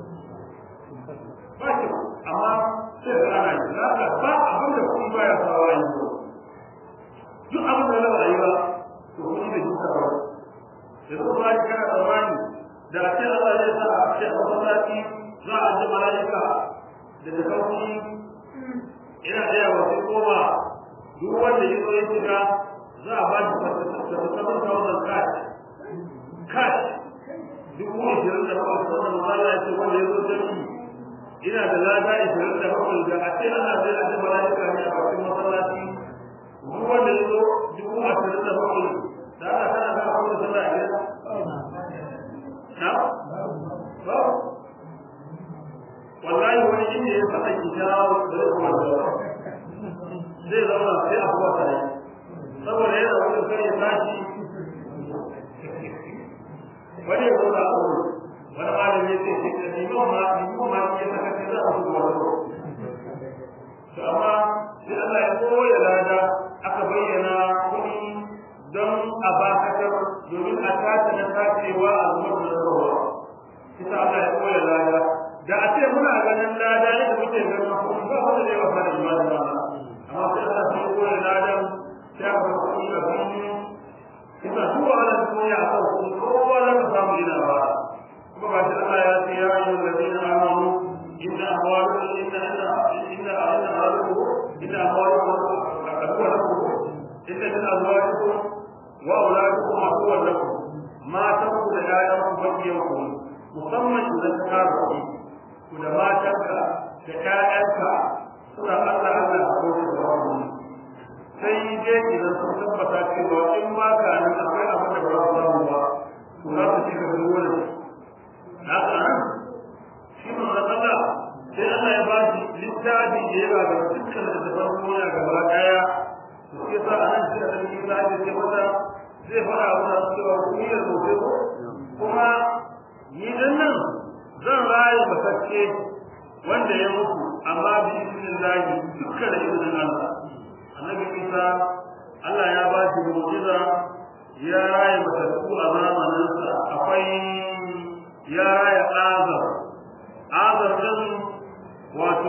ba shi amma sai da ana yi za ka ba abin da kuɗi ba ya sawa yi duk abin da na rayuwa to kuɗi da duka ba da kuma ba shi kana tsammani da a ce Allah zai sa a ce a masallaci za a ji mala'ika da da kauci ina ɗaya wa sai koma duk wanda ya zo ya shiga za a ba shi fasafasafan thousand cash cash dubu ashirin da bakwai wannan mazala ya ce wanda ya zo jami'i ina da lada ishirin da bakwai da a ce ana zai aje mala'ika ne a bakin masallaci duk wanda ya zo dubu ashirin da bakwai da ana kana kana kuma da sallah a gida na ba wallahi wani inda ya faɗa ki jawo da zai kuma zuwa zai zauna sai a kuwa tare saboda yana wani kar ya tashi wani ya zauna a wurin wani malami ya ce shi da liman ma liman ma ya saka ce za a su wani to amma sai Allah ya koya lada aka bayyana kuɗi don a bakatar domin a tace na tacewa a zubar da rawa kisa Allah ya koya lada da a ce muna ganin lada ne da muke ganin kuɗi ba wanda zai wasa da imanin ba amma sai Allah ya koya ladan sai aka kuɗi a fili kisa duk wani duniya a kan kuɗi kowa za ka samu ina ba kuma ba shi Allah ya ce ya ayyuhal ladina amanu inna amwalukum inna inna inna inna amwalukum inna amwalukum aduwwan lakum inna min azwajikum wa auladikum aduwwan lakum matan ku da ƴaƴan ku bakiyan ku musamman idan ka kara kuɗi ku da matanka da ƴaƴanka suna Allah Allah a kowace da wani sai dai idan sun tabbata cewa in ba ka nan akwai abin da ba za su samu ba to za su ci ka da wurin haka nan shi manzon Allah sai Allah ya ba shi littafi da ya ga dukkan da daban duniya gaba daya to sai sa anan shi da cikin littafi sai mata zai fara wa cewa duniyar gobe ko kuma ni dan nan zan rayu bakacce wanda ya mutu amma bi idnillahi dukkan da izinin Allah annabi Isa Allah ya ba shi mu'jiza ya rayu matattu a zamaninsa akwai ya raya azar azar din wato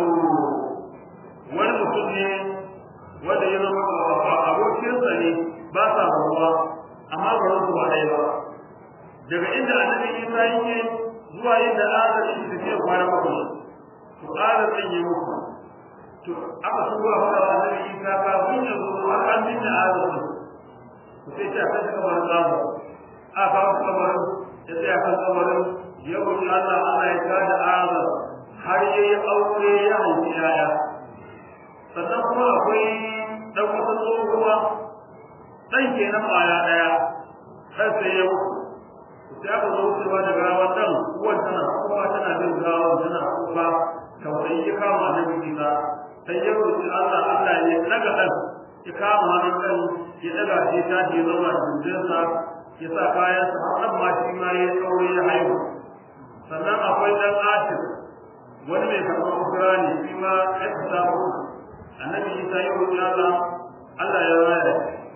wani mutum ne wanda ya zama abokinsa ne ba sa ruwa amma ba su ba ɗaya ba daga inda annabi isa yake zuwa inda azar yake tafiya kwana bakwai to azar ɗin ya mutu to aka shigo a faɗa annabi isa kafin ya zo har an binne azar ɗin to sai ta kashe kamar azar a kawo kamar ya tsaya kan kamarin ya roƙi Allah Allah ya tada azar har ya yi aure ya haifi yaya sannan kuma akwai ɗan wata tsohuwa ɗan kenan ƙwaya ɗaya ɗan sai ya mutu sai aka zo wucewa da gawan ɗan uwan tana kuma tana bin gawan tana kuka tausayi ya kama na bisa sai ya roƙi Allah Allah ya ɗaga ɗan ya kama hannun ɗan ya ɗaga shi ta je zama jinjinsa ya sa kayansa har ɗan ma shi ma ya aure ya haihu sannan akwai dan atir wani mai karɓar ukura ne shi ma ya fita muku annabi Isa ya roƙi Allah Allah ya raya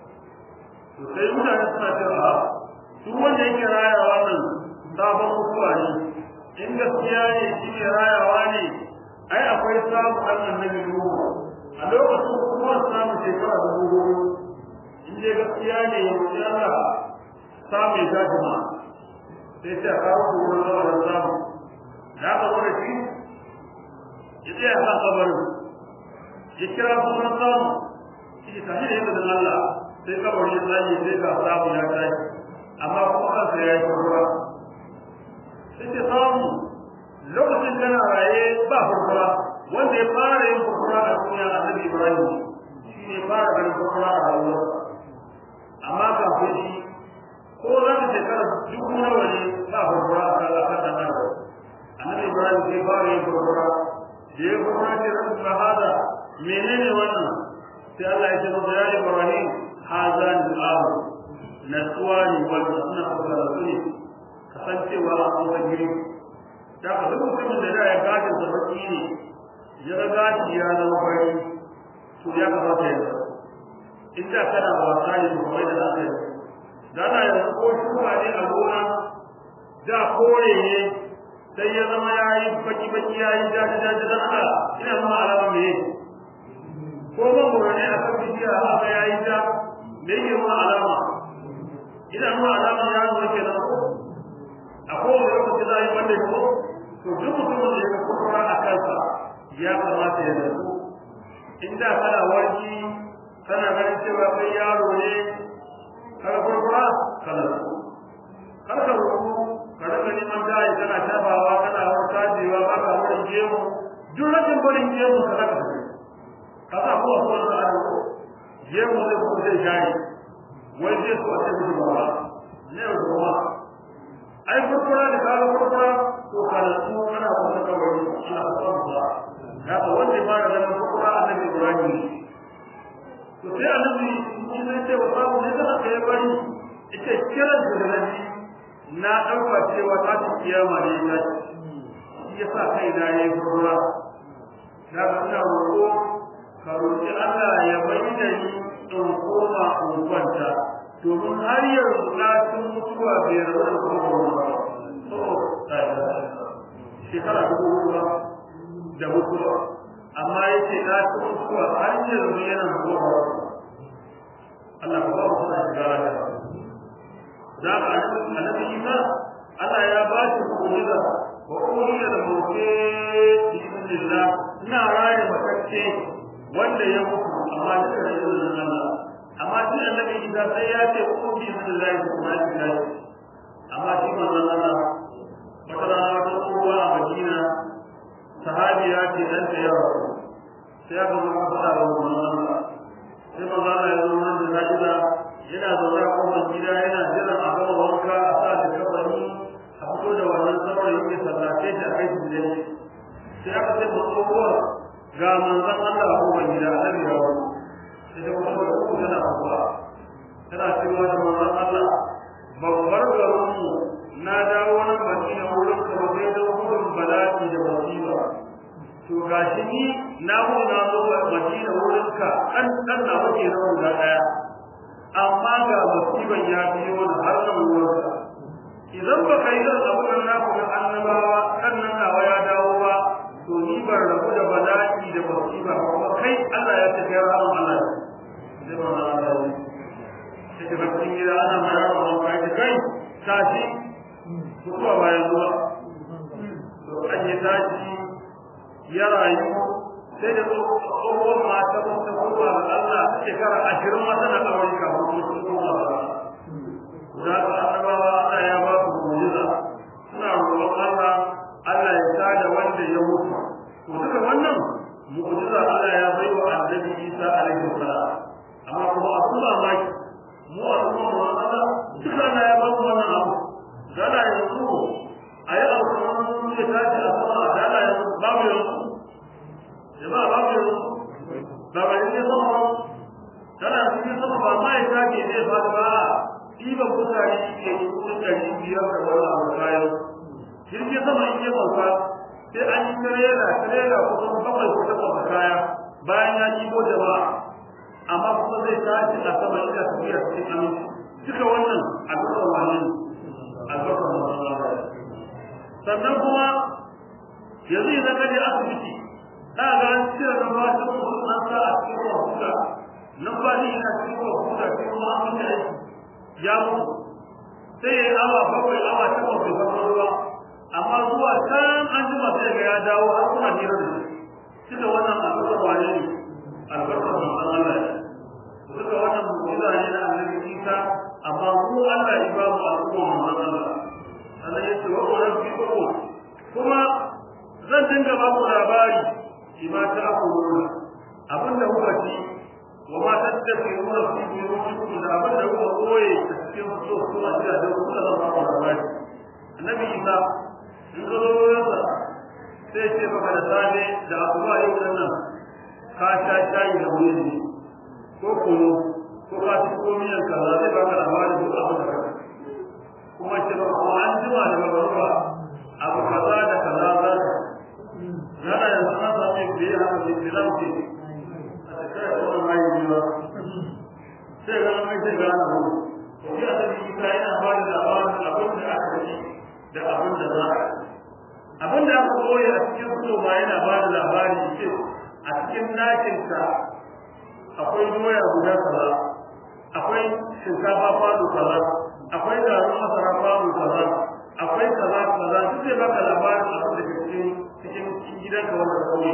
to sai mutane suna cewa duk wanda yake raya wannan sabon mutuwa ne in gaskiya ne shi ne rayawa ne ai akwai samu ɗan annabi Nuhu a lokacin kuma samun shekara da dubu in dai gaskiya ne ya roƙi Allah samu ya tashi ma sai ta kawo kuma zama da samu da aka zo da shi ya tsaya kan kabarin ya kira sunan samu shi ta hanyar yadda da Allah sai kabarin ya tsaye sai ga samu ya tashi amma kuma kansa ya yi kurkura sai ta samu lokacin tana raye ba kurkura wanda ya fara yin kurkura a duniya annabi Ibrahim shi ne fara ganin kurkura a rayuwarsa amma kafin shi ko za ka shekara dubu nawa ne ba kurkura a kan akan dan adam annabi Ibrahim sai fara yin kurkura da ya kurkura ce rabbi ma hada menene wannan sai Allah ya ce masa ya Ibrahim haza ni abu natsuwa ne wanda suna kusa da su ne kasancewa a kusa giri da ka duk mutumin da da ya gajin sa baki ne ya ga gashi ya zama fari to ya kamata ya zama in da kana wasa ne to kai da zaka yi da na yanzu ko shuka ne a gona da kore ne sai ya zama ya yi baki baki ya yi jaji jaji da Allah ina zama alama me ko mangoro ne a kan bishiya haka ya yi ja me yake nuna alama ina nuna alama ya nuna kenan ko a kowane lokaci za a yi wanda ko to duk mutumin da ya kurkura a kansa ya kamata ya zarto in da kana warki kana ganin cewa kai yaro ne kada kurkura kana zarto kar ka rubu ka rika neman gayi kana shafawa kana warka jewa ba ka wurin gemu duk rashin barin gemu ka zaka tafi ka sa ko so da ado gemu zai ko zai gari wai zai so a ce mutu ba ne ruwa ai kurkura da kaga kurkura to kana su kana kuma kawai ina son ba haka wanda ya fara ganin kurkura annabi Ibrahim to sai annabi shi ne ce wa samu ne da aka yi bari ita kiran da nabi na dauka cewa ta ci kiyama ne ta shi yasa kai na yayi kurkura da ina roƙo ka roƙi Allah ya bayyana ni in koma in kwanta domin har yanzu ɗacin mutuwa bai rabu da kuma shekara dubu ruwa da mutuwa amma ya ce ɗacin mutuwa har yanzu yana zuwa Allah ka ba mu suna shiga lafiya za ka annabi Isa Allah ya ba shi mu'jiza wa uliya da mawke bismillah ina raye matacce wanda ya mutu amma da izinin Allah amma shi annabi Isa sai ya ce ku bi billahi kuma shi kai amma shi manzon Allah wata rana wata tsohuwa a Madina sahabi ya ce dan ta yawa sai aka zo aka fara wa manzon Allah sai manzon Allah ya zo nan da Najida yana zaune a kofar gida yana jiran a gama wanka a sa da kabari a fito da wannan saurayi ya sallace shi a kai shi gidan sai aka ce ma tsohuwar ga manzon Allah a kofar gida annabi ya wani sai da kuma da uku tana kuwa tana cewa da manzon Allah babbar garinmu na dawo nan Madina wurin ka ba sai da gudun bala'i da musiba to gashi ni na mu na zo Madina wurin ka dan dan na wuce na guda daya amma ga musiban ya biyo ni har nan wurin ka idan ba kai da abu nan na ku annabawa kan nan nawa ya dawo ba to ni ban rabu da bala'i da musiba kuma kai Allah ya ce kai rahama Allah sai ba na Allah sai ka cikin gida ana mara wa kai da kai tashi mutuwa bayan zuwa to an yi tashi ya rayu sai da tsohuwar mata ta kuma ga Allah shekara ashirin mata na kawai kafin mutum kuma ba za ka annabawa Allah ya ba su mu'jiza suna roƙon Allah Allah ya tada wanda ya mutu to duka wannan mu'jiza Allah ya bai wa annabi Isa alaihi salam amma kuma abu mamaki mu a kuma mu Allah duka Allah ya ba mu wannan abu dala yanzu a yi abu kamar mun ya tashi a sama dala yanzu babu yanzu jama'a babu yanzu ba ba ne sama ba dala cikin sama ba ma ya tashi zai fada ba ɗiban mutane ke yi kudin ɗari biyar da wani abu kayan jirgin sama in yi sauka sai an yi tirela tirela kusan bakwai ko takwas kaya bayan ya jibo jama'a amma kuma zai tashi a sama ina tafiya cikin aminci duka wannan albarkar wani ne albarkar wani sannan kuma yanzu idan ka je asibiti za ga an cire na ba ta kuma an sa a cikin wahuta nan ba ni ina cikin wahuta sai kuma an mutu aiki ya mutu sai ya yi awa bakwai awa takwas bai farko ruwa amma zuwa can an jima sai ga ya dawo har kuma hira da shi duka wannan albarkar wane ne albarkar manzon Allah ne duka wannan mu'jiza ne na annabi Isa amma mu Allah ya ba mu al'umma manzon Allah Allah ya ce wa rabbi kuma zan dinga ba ku labari shi ma ta akuluna abinda kuka ci wa ma tattabi'una fi buyutikum da abinda kuka koye a cikin so kuma da da kuka zan ba ku labari annabi Isa in ka zo wurinsa sai ce maka da safe da asuba yau nan nan ka sha shayi da wuri ko kunu ko ka ci ko miyan kaza zai baka labarin duk abin da kake kuma ce ba ko an jima da magaruba abu kaza da kaza za ka nana yanzu na sami biye haka da filan ce a cikin kuma mai yiwa sai ga mai sai ga na hu shi a tabi ita yana ba da labarin abin da aka ci da abin da za a abin da aka koya a cikin fito ba yana ba da labari ce a cikin nakinka akwai doya guda kaza akwai shinkafa kwano kaza akwai garin masara kwano kaza akwai kaza kaza duk zai baka labarin abin da ke cikin cikin gidanka wanda ka koyi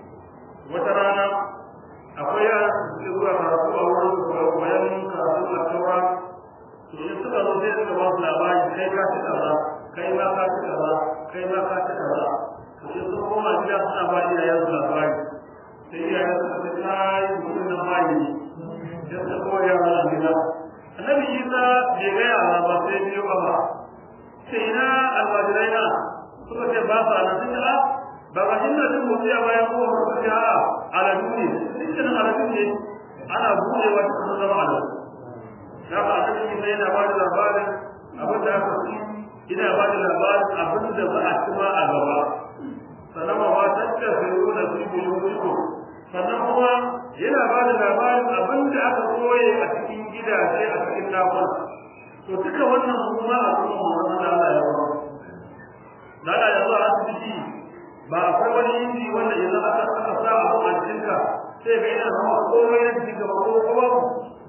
wata rana akwai yara da suke zuwa karatu a wurin koyon karatu a taura to in suka zo sai suka ba su labari kai ka ci kaza kai ma ka ci kaza kai ma ka ci kaza to sai sun koma gida suna ba iyayen su labari sai iyayen su ce kai mutum na bayi ne sai su koya yara a gida annabi isa bai ga yara ba sai biyo ba ba sai ina almajirai na suka ce ba sa nan sun a ba ga shi na jin motsi a bayan kowa suka ce a aladu ne dukkanin aladu ne ana buɗewa cikin zama aladu ya ba a cikin yana ba da labarin abin da aka ci ina ba da labarin abin da za a ci ma a gaba sannan ma ba ta ce sai ruwa su bi yuko sannan kuma yana ba da labarin abin da aka koye a cikin gidaje a cikin dakuna to duka wannan kuma a cikin wannan Allah ya ba da Allah ya zo a asibiti ba akwai wani inji wanda idan aka aka sa abu a cikinka sai ga yana zama komai na cikin gaba ko ko babu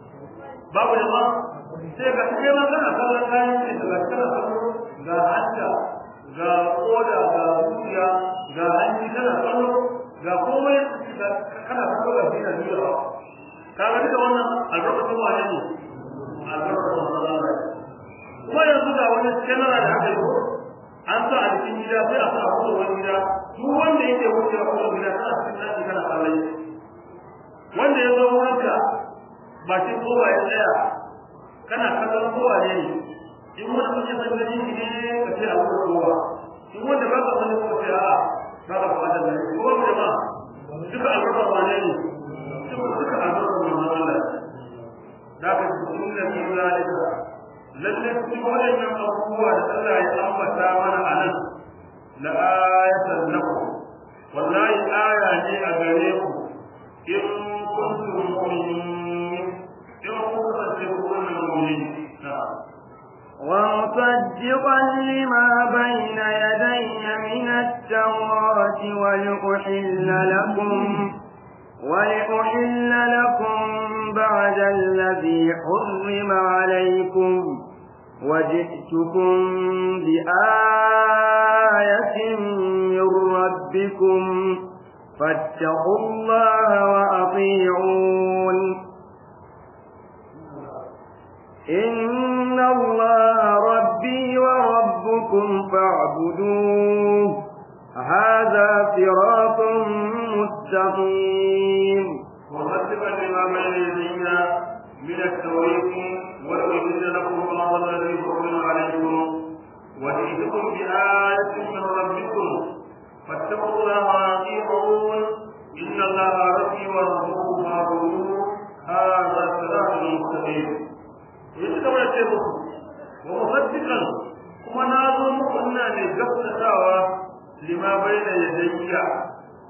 babu da ma sai ga kai ma kana kallon kayan ce daga kana kallo ga hanta ga koda ga zuciya ga hanci kana kallo ga komai kana kallo ga dina duniya ka ga duka wannan albarkatun wane ne albarkatun Allah kuma yanzu ga wani kenara da aka yi an sa a cikin gida sai a sa a kuma wani gida duk wanda yake wuce a kuma gida kana cikin ɗaki kana kallon wanda ya zo wurinka bakin kowa ya tsaya kana kallon kowa ne in wani mutum san gani shi ne ka ce a wurin kowa in wanda ba ka sani ko ce a ba ka fada da ni ko wanda ma duka albarkar wane ne duka duka albarkar manzon Allah da ka ji sun da kin zalika lalle cikin waɗannan abubuwa da Allah ya ambata mana a nan la ayatan lakum wallahi aya ne a gare ku in kuntum mu'minin in kuntum mu'minin na'am ومصدقا لما بين يدي من التوراة ولأحل لكم ولأحل لكم بعد الذي حرم عليكم وجئتكم بآية من ربكم فاتقوا الله وأطيعون إن الله ربي وربكم فاعبدوه هذا صراط مستقيم ومصدقا لما بين يدينا من التوريث وأحل لكم بعض الذي حرم عليكم وجئتكم بآية من ربكم فاتقوا الله وأطيعون إن الله ربي وربكم فاعبدوه هذا صراط مستقيم yanzu kamar ce muku wa musaddiqan kuma na zo muku ina ne gaskatawa lima baina yadayya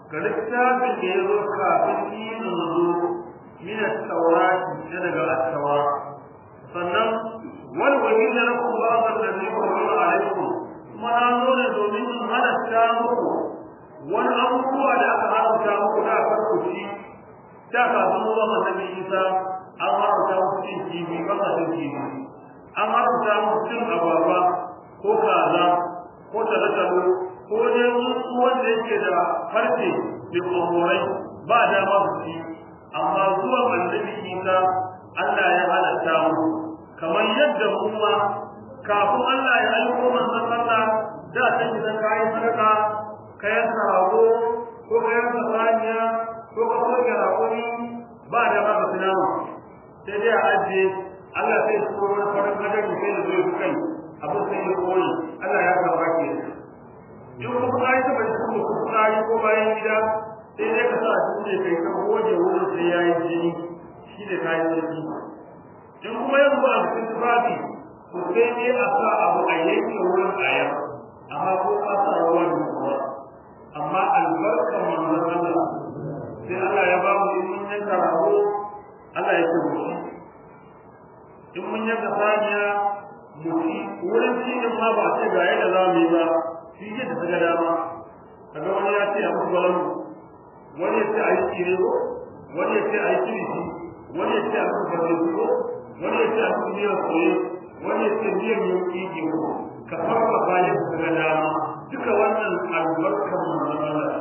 ga littafin da ya zo kafin ni in zo min at-taurati daga at-taura sannan wal wajin da lakum ba'd alladhi qala alaykum kuma na zo ne domin in halatta muku wani abubuwa da aka haramta muku da farko shi da kafin zuwa annabi Isa an haramta muku cin kifi ba ka cin kifi an haramta muku cin agwagwa ko kaza ko talakalo ko dai wasu wanda yake da farce da komorai ba dama su ci amma zuwa annabi Isa Allah ya halatta mu kamar yadda mu ma kafin Allah ya aiko manzon Allah da ta idan kai sadaka kayan rago ko kayan saniya ko ka soke rakuni ba da ba tunawa sai dai a ajiye Allah sai su koro farin gadon sai da zai kai abin sai ya koyi Allah ya karba ke in kuma ka yi taɓa cikin ko fitsari ko bayan gida sai dai ka sa shi ne kai ka goge wurin sai ya yi jini shi ne kayan jini in kuma yanzu a cikin tufafi to sai dai a sa abu a yanke wurin ayar amma ko ka sa ruwan ruwa amma albarkar manzon Allah sai Allah ya ba mu in mun yanka rago Allah ya ce mu ci in mun yanka saniya mu ci wurin ci din ma ba sai ga yadda za mu yi ba shi ke da daga dama kaga wani ya ce a musu balangu wani ya ce a yi tsire ko wani ya ce a yi kirisi wani ya ce a musu farfesu ko wani ya ce a musu miyar soye wani ya ce miyar yauki ke ko ka farfa bayan daga dama duka wannan albarkar manzon Allah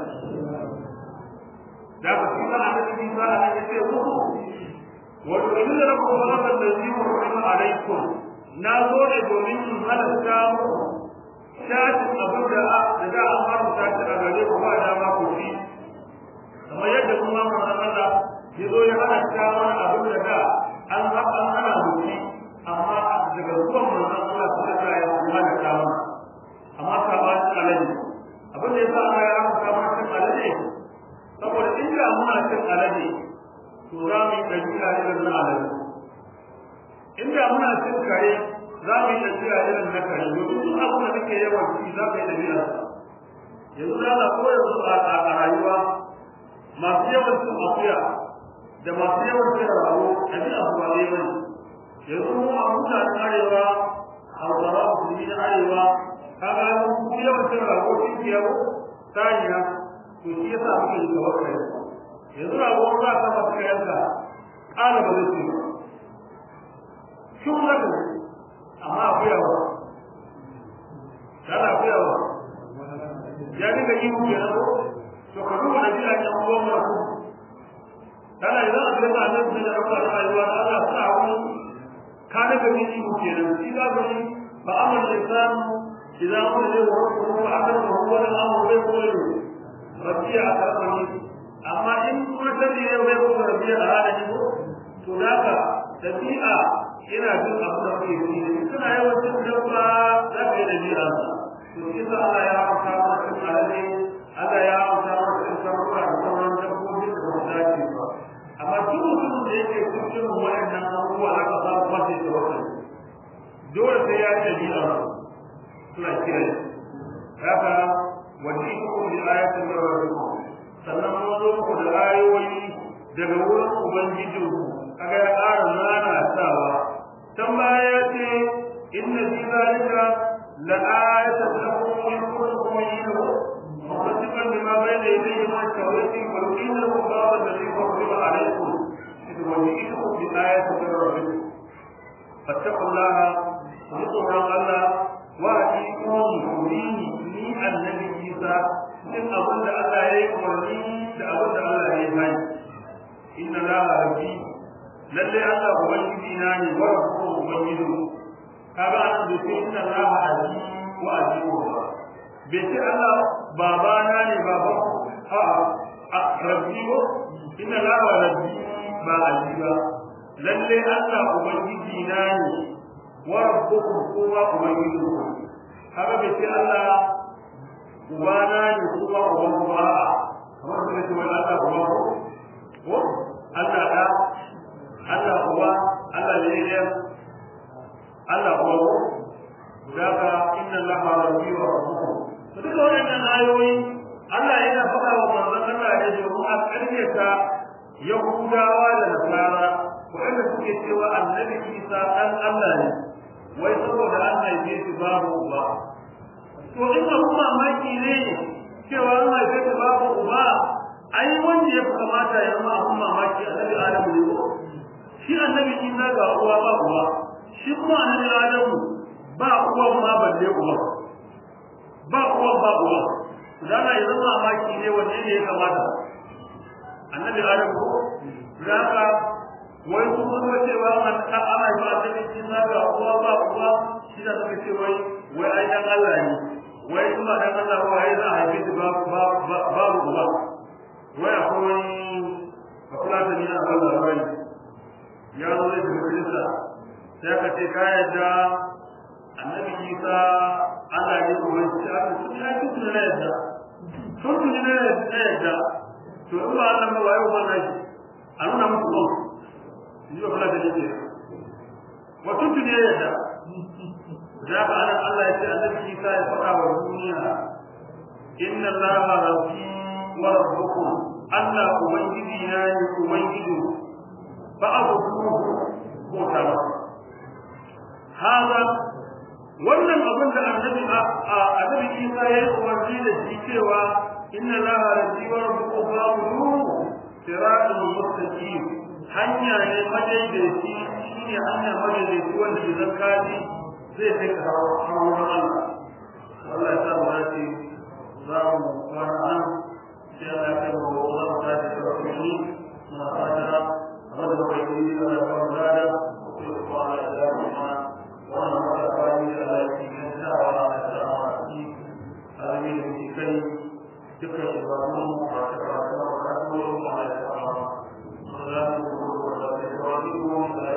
da ka fi sana da cikin sana da ya ce muku wato in da rabu wannan da zai mu rahama alaikum na zo ne domin in halatta muku shatin abin da da da an haramta shi a gare ku ba dama ku ci kamar yadda kuma manzon Allah ya zo ya halatta mana abin da da an haɗa ana mutu amma daga zuwan manzon Allah ta ga ya halatta mana amma sabanin alaji abin da yasa Allah ya haramta mana cin alaji saboda inda muna cin alaji to za mu yi ɗabi'a irin na alaji inda muna cin kare za mu yi ɗabi'a irin na kare domin duk abin da kake yawan ci za ka yi ɗabi'a yanzu za ka koya su a rayuwa masu yawan cin akuya da masu yawan cin rago ɗabi'a su ba ɗaya ba ne yanzu mu a mutanen arewa hausawa musulmi na arewa kaga mu yawan cin rago cin kiyawo saniya to shi yasa muke yi tawakkali yanzu rago za ka masa kayanka ƙara ba zai ce ba shi za ka amma akwai yawa kana akwai yawa ya dinga yi mu kenan ko to ka duba da biya kan uwan mu ku kana idan a cikin annabi da rafa da rayuwa da Allah sa wani ka daga yi mu kenan shi za ka yi fa amal insan idan kun je wa ku fa akar ku huwa da amru bai ko yi rabbiya akarani amma in kuma tabi ne bai ko rabbiya a hada ni ko to daga dabi'a yana jin abu da kake yi kana yawan cin dabba za ka yi dabi'a to shi sa Allah ya amsa maka cin alade Allah ya amsa maka cin sarrafa da sauran dabbobi da ba su dace ba amma duk mutumin da yake cikin waɗannan abubuwa aka samu mace da wasu dole sai ya yi dabi'a suna kira haka wani ko bi ayatin da rabbikum sannan mun zo muku da ayoyi daga wurin ubangijinku kaga ya ƙara nanatawa can baya ya ce inna fi zalika la ayatan lakum in kuntum mu'minin musaddiqan lima bayna yadayhi min at-tawrati wa yuqinu lakum ba'd alladhi farida alaykum wa yu'tikum bi ayatin min rabbikum fattaqullaha wa Allah wa atiqum mu'mini ni annabi Isa din abin da Allah ya yi umarni da abin da Allah ya yi hani inna la rabbi lalle Allah ubangiji na ne wa rabbukum ubangiji kaga an da sai inna Allah azi wa azimu bai ce Allah baba na ne baba a a rabbi ko inna Allah rabbi ba azi ba lalle Allah ubangiji na ne wa rabbukum kuma ubangiji kaga bai ce Allah ubana ne kuma uban kuma kamar da ce wani Allah kuma ko Allah da Allah uba Allah ne ya Allah kuma ko daga inna Allah rabbi wa rabbukum to duka wannan ayoyi Allah yana faɗa wa manzon Allah ne domin a ƙaryata Yahudawa da Nasara waɗanda suke cewa annabi Isa ɗan Allah ne wai saboda an haife shi babu uba to in abu mamaki ne cewa an haife shi babu uba ai wanda ya fi kamata ya zama abun mamaki annabi Adamu ne ko shi annabi Isa ga uwa ba uwa shi kuma annabi Adamu ba uwa ma balle uwa ba uwa ba uwa dana ya zama mamaki ne wanne ne ya kamata annabi Adamu ko zaka wai su kuma cewa an ka ana yi ba ta cikin ga uwa ba uwa shi da suka ce wai wai ai dan Allah ne wai kuma dan Allah wai za a haife shi ba ba uwa wai akwai wani bakulata ne a wannan rai ya zo da majalisa sai ka ce ka yadda annabi Isa Allah ne kuma shi aka ce ya ki tuna na yadda sun tuni na yadda to in ba Allah ba wai ba shi a nuna muku ba ni ba kula da yake wa tun tuni ya yadda da ka ana Allah ya ce annabi Isa ya faɗa wa duniya inna Allaha rabbi wa rabbukum Allah ubangiji na ne ubangiji ba abu ko ta ba hada wannan abin da annabi annabi Isa ya yi umarni da shi cewa inna Allaha rabbi wa rabbukum fa'budu siratal mustaqim hanya ne madaidaici shine hanya madaidaici wanda idan ka ji zai kai ka hawa Allah Allah ya sa mu dace za mu kwana nan sai Allah ya kai mu za mu tashi da rakuni na fata amma da kai yi da ba mu da ko ko Allah ya sa mu mana wannan maka fani da Allah ya yi da wa da sama shi alimi da shi kai dukkan ibadun mu a cikin rayuwa da kuma Allah ya sa mu salatu wa sallam ala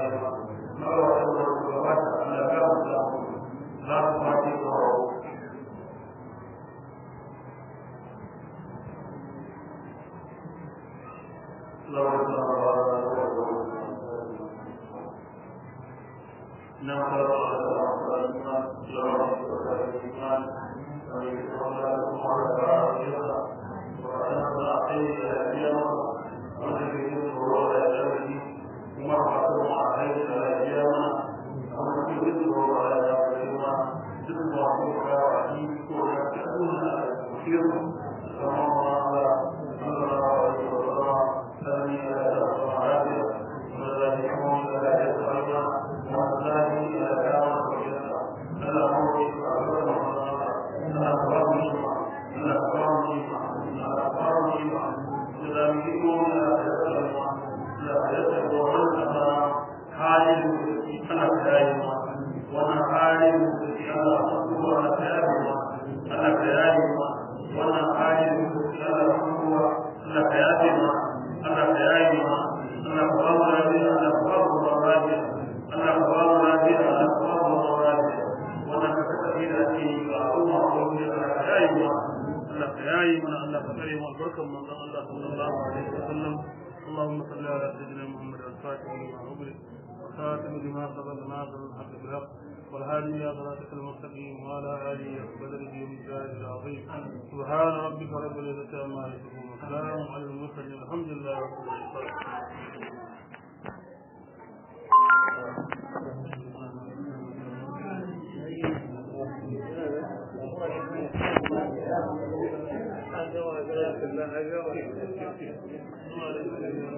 اللهم صل على سيدنا محمد الفاتح لما أغلق وخاتم لما سبق ناصر الحق بالحق والهادي إلى صراطك المستقيم وعلى آله وقدره ومقداره العظيم سبحان ربك رب العزة عما يصفون وسلام على المرسلين الحمد لله رب العالمين